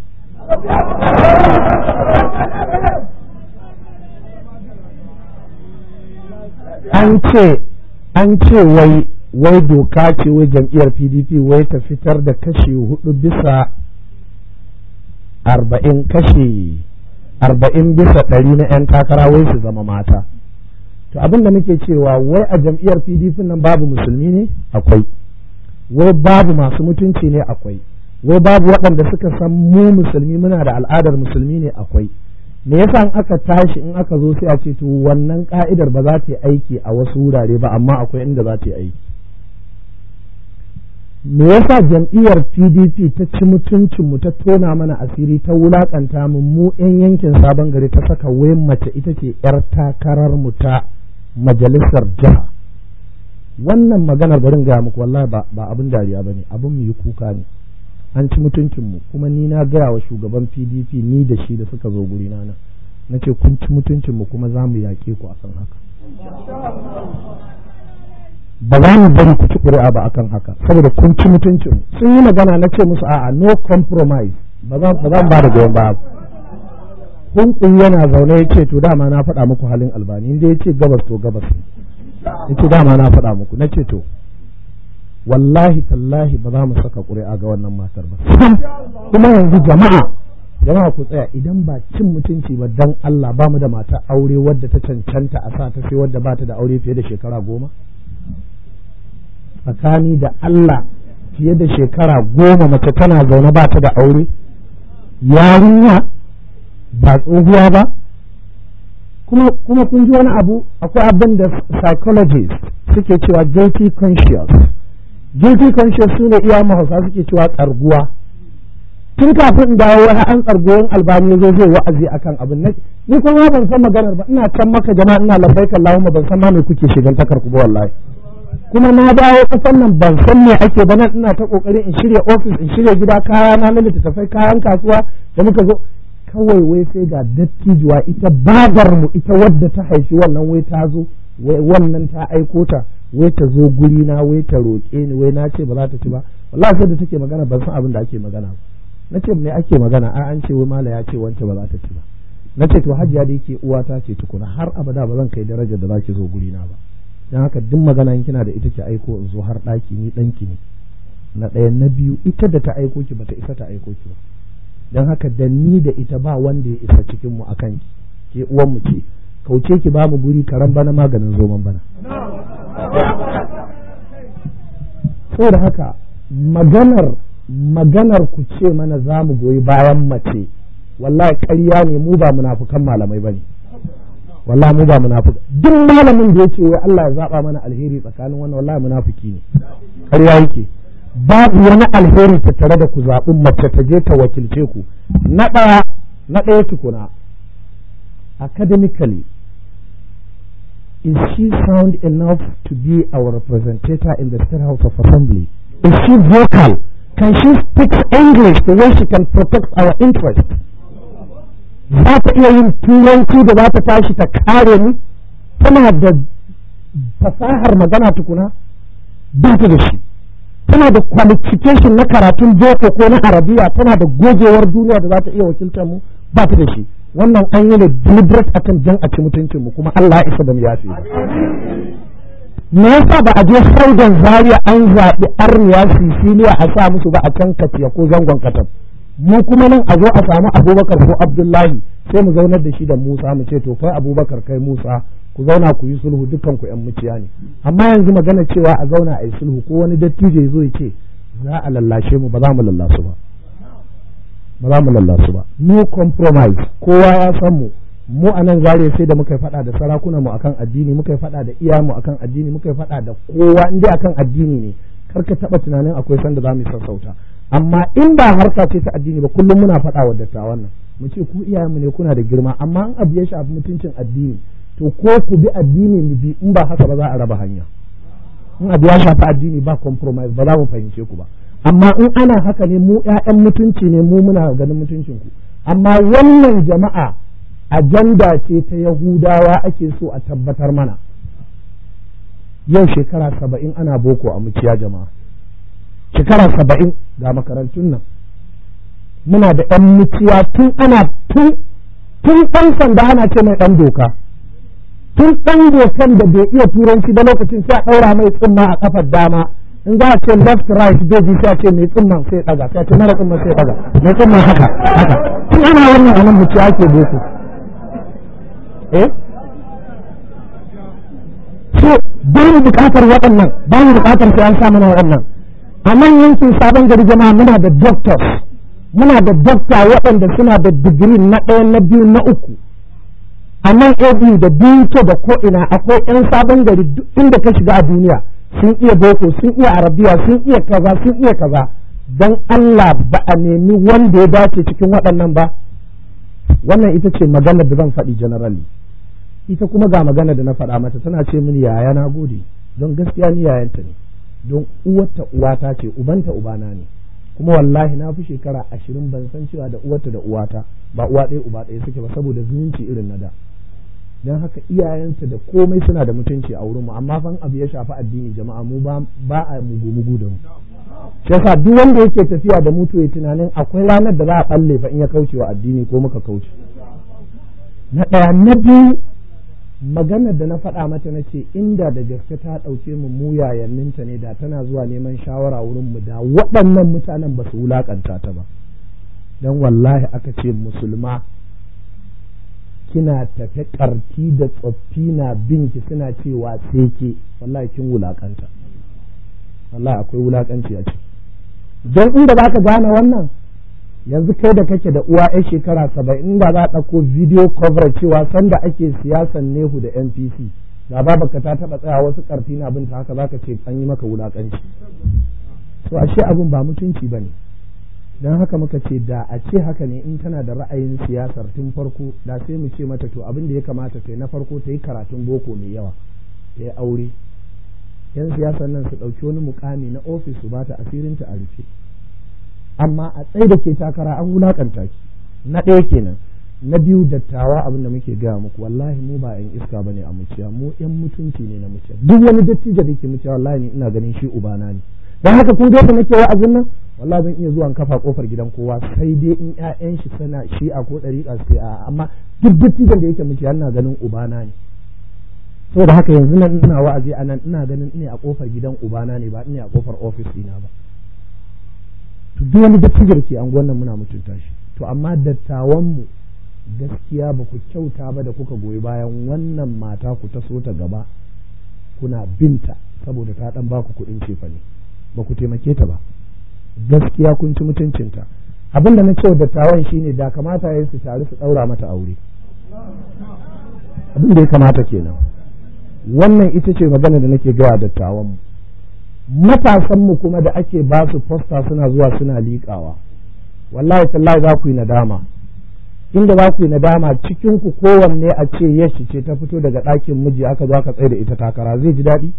Speaker 1: an ce an ce wai wai doka ce wai jam'iyyar pdp wai ta fitar da kashi hudu bisa arba'in kashi arba'in bisa ɗari na 'yan takara wai su zama mata to abin da muke cewa wai a jam'iyyar pdp nan babu musulmi ne akwai wai babu masu mutunci ne akwai wai babu waɗanda suka san mu musulmi muna da al'adar musulmi ne akwai me yasa in aka tashi in aka zo sai a ce to wannan ka'idar ba za ta yi aiki a wasu wurare ba amma akwai inda za ta yi aiki me yasa jam'iyyar pdp ta ci mutuncin mu ta tona mana asiri ta wulakanta mu mu yan yankin sabon gari ta saka wayan mace ita ce yar takarar mu ta majalisar jiha wannan maganar barin gaya muku wallahi ba ba abin dariya bane abin mu yi kuka ne an ci mutuncin mu kuma ni na gaya wa shugaban PDP ni da shi da suka zo guri na nan nace kun ci mutuncin mu kuma za mu yake ku akan haka ba za mu bari ku ci ƙuri'a ba akan haka saboda kun ci mutuncin mu sun yi magana na ce musu a'a no compromise ba za mu ba da goyon ba kun yana zaune ya ce to dama na faɗa muku halin albani inda ya ce gabas to gabas ya ce dama na faɗa muku na ce to wallahi tallahi ba za mu saka ƙuri'a ga wannan matar ba kuma yanzu jama'a jama'a ku tsaya idan ba cin mutunci ba dan Allah ba mu da mata aure wadda ta cancanta a sa ta sai wadda ba ta da aure fiye da shekara goma tsakani da Allah fiye da shekara goma mace tana zaune ba ta da aure yarinya ba tsohuwa ba kuma kuma kun ji wani abu akwai abin da psychologist suke cewa guilty conscious guilty conscious su ne iya mahausa suke cewa tsarguwa tun kafin in dawo wani an tsargoyin albani zo zai wa'azi akan abin na ni kuma ban san maganar ba ina can maka jama'a ina labbaika Allahumma ban san ma me kuke shigan takar ku ba wallahi kuma na dawo kasan nan ban san me ake ba nan ina ta kokarin in shirya office in shirya gida kaya na na littattafai kayan kasuwa da muka zo kawai wai sai ga dattijuwa ita babar mu ita wadda ta haifi wannan wai ta zo wai wannan ta aiko ta wai ta zo guri na wai ta roƙe ni wai na ce ba za ta ci ba wallahi sai da take magana ban san abin da ake magana ba na ce me ake magana a an ce wai mala ya ce wance ba za ta ci ba na ce to hajiya da yake uwata ce tukuna har abada ba zan kai darajar da zaki zo guri na ba dan haka duk magana in kina da ita ki aiko in zo har ɗaki ni ɗanki ne na ɗaya na biyu ita da ta aiko ki bata isa ta aiko ki ba dan haka da ni da ita ba wanda ya isa cikin mu akan ki ke uwan mu ce kauce ki ba mu guri karan bana maganin zoman bana saboda haka maganar maganar ku ce mana za mu goyi bayan mace wallahi ƙarya ne mu ba munafukan malamai bane wallahi mu ba munafuka duk malamin da yake wai Allah ya zaba mana alheri tsakanin wannan wallahi munafiki ne ƙarya yake babu wani alheri tattare da ku zaɓi mace ta je ta wakilce ku na ɗaya na ɗaya tukuna academically is she sound enough to be our representative in the state house of assembly is she vocal can she speak english the way she can protect our interest za ta iya yin turanci da za ta tashi ta kare mu tana da fasahar magana tukuna ba ta da shi tana da qualification na karatun boko ko na arabiya tana da gogewar duniya da za ta iya wakiltar mu ba ta da shi wannan an yi ne deliberate akan jan a ci mutuncin mu kuma Allah ya isa da mu yafi me yasa ba a je saudan zaria an zaɓi arniya sisiliya a sa musu ba a can kaciya ko zangon katab mu kuma nan a zo a samu abubakar ko abdullahi sai mu zaunar da shi da musa mu ce to kai abubakar kai musa ku zauna ku yi sulhu dukkan ku yan muciya ne amma yanzu magana cewa a zauna a yi sulhu ko wani dattijo ya zo ya ce za a lallashe mu ba za mu lallasu ba ba za mu lallasu ba no compromise kowa ya san mu mu a nan zare sai da muka faɗa da sarakunan mu akan addini muka faɗa da iya mu akan addini muka faɗa da kowa inda akan addini ne kar ka taɓa tunanin akwai sanda za mu sassauta amma in ba harka ce ta addini ba kullum muna faɗa wa dattawan nan mu ce ku iyayenmu ne kuna da girma amma in abu ya shafi mutuncin addini to ko ku bi addini mu bi in ba haka ba za a raba hanya in abu ya shafi addini ba compromise ba za mu fahimce ku ba amma in ana haka ne mu ƴaƴan mutunci ne mu muna ganin mutuncin ku amma wannan jama'a ajanda ce ta yahudawa ake so a tabbatar mana yau shekara saba'in ana boko a muciya jama'a shekara saba'in ga makarantun nan muna da ɗan muciya tun ana tun tun ɗan sanda ana ce mai ɗan doka tun ɗan dokan da bai iya turanci da lokacin sai a ɗaura mai tsumma a kafar dama in za a ce left right zai ji sai a ce mai tsumman sai ɗaga sai a ce mara tsumman sai ɗaga mai tsumman haka haka tun ana wannan a nan muciya ake boko eh so ba mu buƙatar waɗannan ba mu buƙatar sai an sa mana waɗannan a nan yankin sabon gari jama'a muna da doctors muna da doctor waɗanda suna da digiri na ɗaya na biyu na uku a nan abu da biyu da ko ina akwai yan sabon gari duk inda ka shiga a duniya sun iya boko sun iya arabiya sun iya kaza sun iya kaza dan Allah ba a nemi wanda ya dace cikin waɗannan ba wannan ita ce maganar da zan faɗi generally ita kuma ga magana da na faɗa mata tana ce mini yaya na gode don gaskiya ni yayanta ne don uwarta uwata ce ubanta ubana ne kuma wallahi na fi shekara ashirin ban san cewa da uwarta da uwata ba uwa ɗaya uba ɗaya suke ba saboda zumunci irin na da don haka iyayensa da komai suna da mutunci a wurinmu amma fan abu ya shafi addini jama'a mu ba a mugu mugu da mu shi yasa duk wanda yake tafiya da mutu ya tunanin akwai ranar da za a balle fa in ya kauce wa addini ko muka kauce na ɗaya na biyu maganar da na faɗa mata na ce inda da gaske ta ɗauke mu mu yayanninta ne da tana zuwa neman shawara wurin mu da waɗannan mutanen ba su wulaƙanta ta ba don wallahi aka ce musulma kina tafe ƙarti da tsoffi na binki suna cewa sai ke wallahi kin wulaƙanta wallahi akwai wulaƙanci a ciki don inda za ka gane wannan yanzu kai da kake da uwa yan shekara saba'in da za a ɗauko video coverage cewa sanda ake siyasan nehu da npc da babaka ta taɓa tsaya wasu ƙarfi na binta haka za ka ce an yi maka wulaƙanci to ashe abin ba mutunci ba ne don haka muka ce da a ce haka ne in tana da ra'ayin siyasar tun farko da sai mu ce mata to abin da ya kamata ta yi na farko ta yi karatun boko mai yawa ta yi aure yan siyasar nan su ɗauki wani mukami na ofis su bata asirinta a rufe amma a tsaye da ke takara an wulakanta ki na ɗaya kenan na biyu dattawa abin da muke gaya muku wallahi mu ba yan iska bane a muciya mu yan mutunci ne na muciya duk wani dattijo da ke muciya wallahi ni ina ganin shi ubana ne dan haka kun ga nake wa'azin nan wallahi zan iya zuwa kafa kofar gidan kowa sai dai in ƴaƴan shi sana shi'a ko ɗariƙa sai a amma duk dattijon da yake muciya ina ganin ubana ne saboda haka yanzu nan ina wa'azi a nan ina ganin ina a kofar gidan ubana ne ba ina a kofar ofis ɗina ba to duk wani dattijo da ke anguwan nan muna mutunta shi to amma dattawanmu gaskiya ba ku kyauta ba da kuka goyi bayan wannan mata ku taso ta gaba kuna binta saboda ta dan baku kuɗin cefa ne ba ku taimake ta ba gaskiya kun ci mutuncinta abin da na cewa dattawan shine da kamata ya su taru su ɗaura mata aure abin da ya kamata kenan wannan ita ce magana da nake gawa dattawanmu matasanmu kuma da ake ba su fosta suna zuwa suna liƙawa wallahi tallahi za ku yi nadama inda za ku yi nadama cikin ku kowanne a ce yashi ce ta fito daga ɗakin miji aka zo aka tsaye da ita takara zai ji daɗi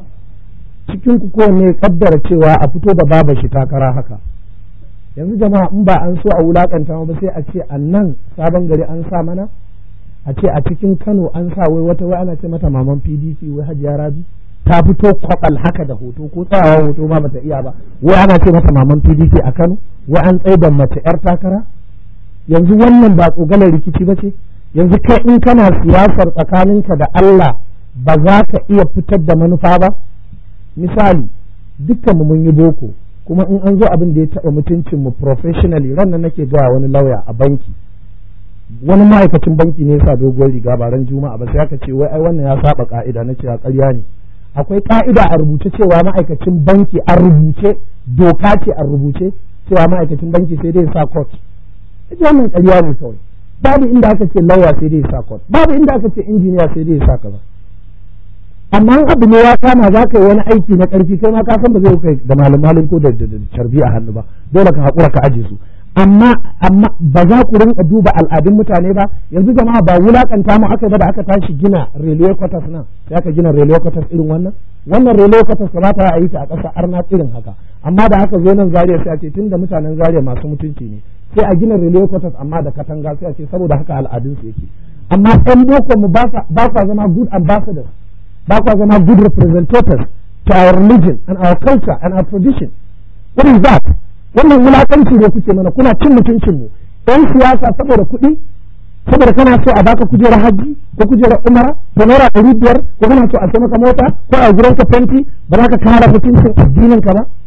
Speaker 1: cikin ku kowanne kaddara cewa a fito da baba shi takara haka yanzu jama'a in ba an so a wulakanta ba sai a ce a nan sabon gari an sa mana a ce a cikin Kano an sa wai wata wai ana ce mata maman PDP wai Hajiya Rabi ta fito kwabal haka da hoto ko tsayawa hoto ma bata iya ba wai ana ce mata maman PDP a Kano wai an tsaye da mace yar takara yanzu wannan ba tsogalar rikici ba ce yanzu kai in kana siyasar tsakaninka da Allah ba za ka iya fitar da manufa ba misali dukkanmu mun yi boko kuma in an zo abin da ya taɓa mutuncin mu professionally ran nan nake gaya wani lauya a banki wani ma'aikacin banki ne sa doguwar riga ba ran juma'a ba sai aka ce wai ai wannan ya saba ka'ida na ce a ƙarya ne akwai ka'ida a rubuce cewa ma'aikacin banki a rubuce doka ce a rubuce cewa ma'aikacin banki sai dai sa court ita wannan ƙarya ne kawai babu inda aka ce lauya sai dai sa court babu inda aka ce injiniya sai dai sa kaza amma in abu ne ya kama za ka yi wani aiki na ƙarfi kai ma ka san ba zai kai da malam malam ko da carbi a hannu ba dole ka haƙura ka aje su amma amma ba za ku rinka duba al'adun mutane ba yanzu jama'a ba wulakanta mu aka ba da aka tashi gina railway quarters nan sai aka gina railway quarters irin wannan wannan railway quarters kamata a yi ta a ƙasa arna irin haka amma da haka zo nan Zaria sai a ce tunda mutanen Zaria masu mutunci ne sai a gina railway quarters amma da katanga sai a ce saboda haka al'adun su yake amma ɗan boko mu ba kwa zama good ambassadors ba kwa zama good representatives to our religion and our culture and our tradition what is that wannan wulakanci ne kuke mana kuna cin mutuncin mu ɗan siyasa saboda kuɗi saboda kana so a baka kujerar hajji ko kujerar umara ko naira ɗari biyar ko kana so a sai maka mota ko a gurin ka fenti ba za ka kara mutuncin addinin ka ba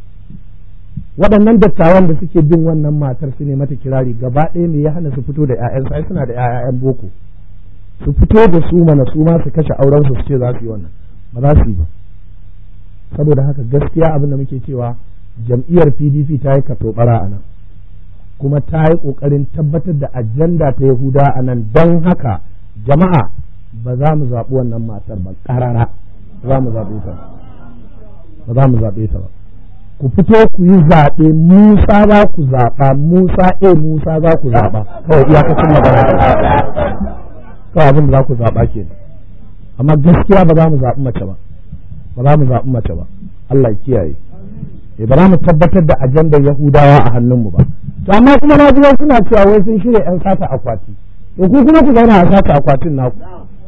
Speaker 1: waɗannan dattawan da suke bin wannan matar su ne mata kirari gaba ɗaya ne ya hana su fito da ƴaƴansu ai suna da ƴaƴan boko su fito da su mana su ma su kashe auren su su ce za su yi wannan ba za su yi ba saboda haka gaskiya abin da muke cewa jam'iyyar pdp ta yi katobara a nan kuma ta yi ƙoƙarin tabbatar da ajanda ta yahuda a nan don haka jama'a ba za mu zaɓi wannan matar ba ƙarara za mu zaɓe ta ba za mu zaɓe ta ba ku fito ku yi zaɓe musa za ku zaɓa musa e musa za ku zaɓa kawai iyakacin magana kawai abin da za ku zaɓa ke amma gaskiya ba za mu zaɓi mace ba ba za mu zaɓi mace ba Allah ya kiyaye eh ba za mu tabbatar da ajandar Yahudawa a hannunmu ba to amma kuma na ji suna cewa wai sun shirya yan sata akwati to ku kuma ku zauna a sata akwatin naku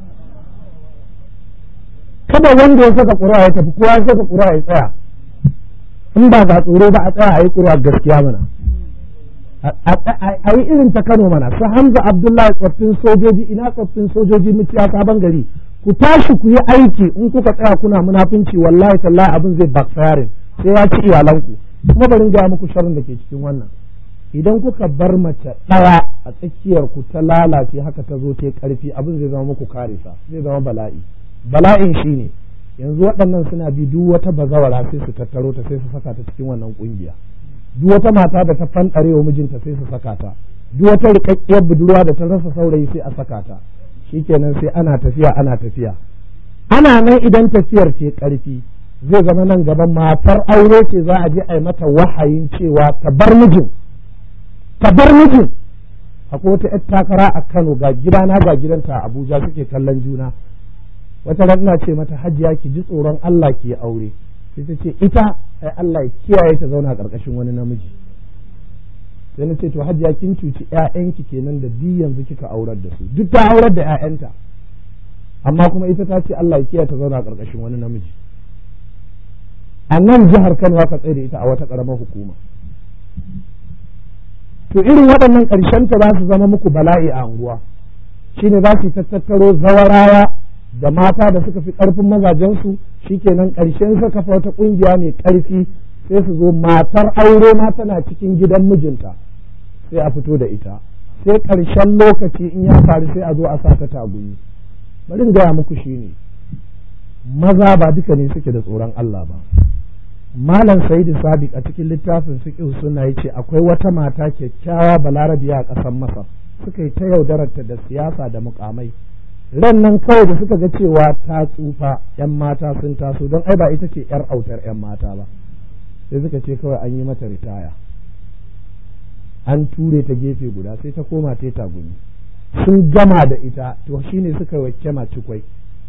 Speaker 1: kada wanda ya saka ƙura ya tafi kowa ya saka ƙura ya tsaya in ba ga tsoro ba a tsaya a yi ƙura gaskiya mana a yi irin ta Kano mana su Hamza Abdullahi tsoffin sojoji ina tsoffin sojoji muciya sabon gari ku tashi ku yi aiki in kuka tsaya kuna munafunci wallahi tallahi abin zai backfiring sai ya ci iyalanku kuma bari ga muku sharrin da ke cikin wannan idan kuka bar mace ɗaya a tsakiyar ku ta lalace haka ta zo ta karfi abin zai zama muku karisa zai zama bala'i bala'in shine yanzu waɗannan suna bi duk wata bazawara sai su tattaro ta sai su saka ta cikin wannan kungiya duk wata mata da ta fanɗare wa mijinta sai su saka ta duk wata rikakkiyar budurwa da ta rasa saurayi sai a saka ta shikenan sai ana tafiya ana tafiya ana nan idan tafiyar ce karfi zai zama nan gaban matar aure ce za a je a yi mata wahayin cewa ta bar mijin ka bar mijin akwai wata yar takara a Kano ga gidana ga gidanta a Abuja suke kallon juna wata ran ina ce mata hajiya ki ji tsoron Allah ki aure sai ta ce ita ai Allah ya kiyaye ta zauna karkashin wani namiji sai na ce to hajiya kin cuci ƴaƴanki kenan da bi yanzu kika aurar da su duk ta aurar da ƴaƴanta amma kuma ita ta ce Allah ya kiyaye ta zauna karkashin wani namiji a nan jihar Kano aka tsaye da ita a wata ƙaramar hukuma to irin waɗannan ƙarshen ta za su zama muku bala'i a unguwa shine za su tattaro zawarawa da mata da suka fi ƙarfin mazajensu shikenan ƙarshen sa kafa wata ƙungiya mai ƙarfi sai su zo matar aure ma tana cikin gidan mijinta sai a fito da ita sai ƙarshen lokaci in ya faru sai a zo a sa ta tagumi bari in gaya muku shine maza ba duka ne suke da tsoron Allah ba malam sa'idu sadiq a cikin littafin fiqh suna yace akwai wata mata kyakkyawa balarabiya a ƙasar masar suka yi ta yaudararta da siyasa da mukamai ran nan kawai da suka ga cewa ta tsufa yan mata sun taso don ai ba ita ce yar autar yan mata ba sai suka ce kawai an yi mata ritaya an ture ta gefe guda sai ta koma ta tagumi sun gama da ita to shine suka yi wa cikwai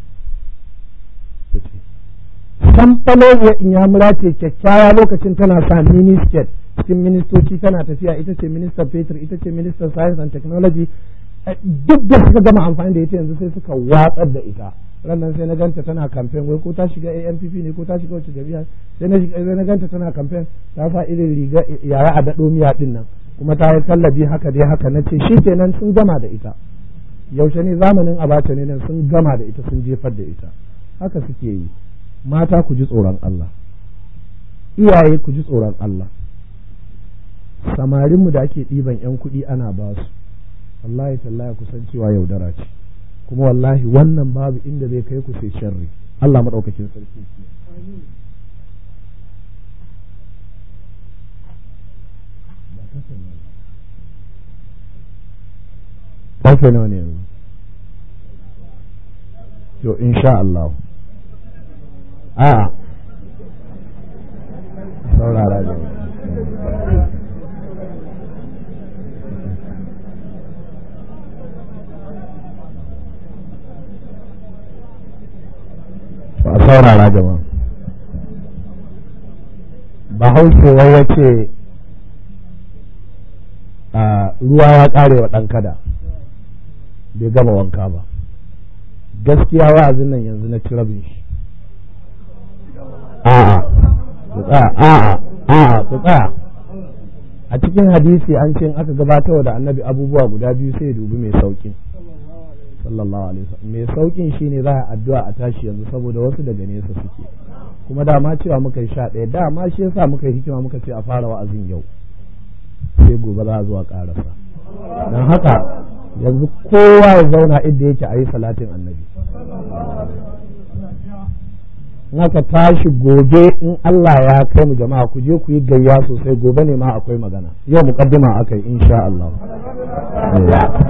Speaker 1: samfalo inyamura ce kyakkyawa lokacin tana sa mini skirt cikin ministoci tana tafiya ita ce ministan fetur ita ce ministan science and technology duk da suka gama amfani da ita yanzu sai suka watsar da ita rannan sai na ganta tana kamfen wai ko ta shiga ANPP ne ko ta shiga wacce jami'a sai na sai na ganta tana kamfen ta sa irin riga yaya a daɗo miya din nan kuma ta yi kallabi haka dai haka na ce shi kenan sun gama da ita yaushe ne zamanin abacha ne nan sun gama da ita sun jefar da ita haka suke yi mata ku ji tsoron Allah iyaye ku ji tsoron Allah samarinmu da ake ɗiban 'yan kuɗi ana ba su wallahi tallahi kusan cewa yaudara ce kuma wallahi wannan babu inda zai kai ku sai sharri Allah maɗaukakin sarki Ƙarfe nawa ne yanzu? To, insha Allah. a saurara da a saurara jama'a bahaushewa ya ce ruwa ya ƙare wa ɗan kada bai gama wanka ba gaskiya wa'azin nan yanzu na ci rabin shi a'a ku tsaya a'a a'a ku tsaya a cikin hadisi an ce aka gabatar da annabi abubuwa guda biyu sai ya dubi mai saukin sallallahu alaihi wasallam mai saukin shine za a addu'a a tashi yanzu saboda wasu daga nesa suke kuma dama cewa muka yi sha ɗaya dama shi yasa muka yi hikima muka ce a fara wa'azin yau sai gobe za a zuwa ƙarasa don haka yanzu kowa ya zauna inda yake a yi salatin annabi haka tashi gobe in Allah ya kai mu jama'a ku je ku yi gayya sosai gobe ne ma akwai magana yau muqaddima akai insha Allah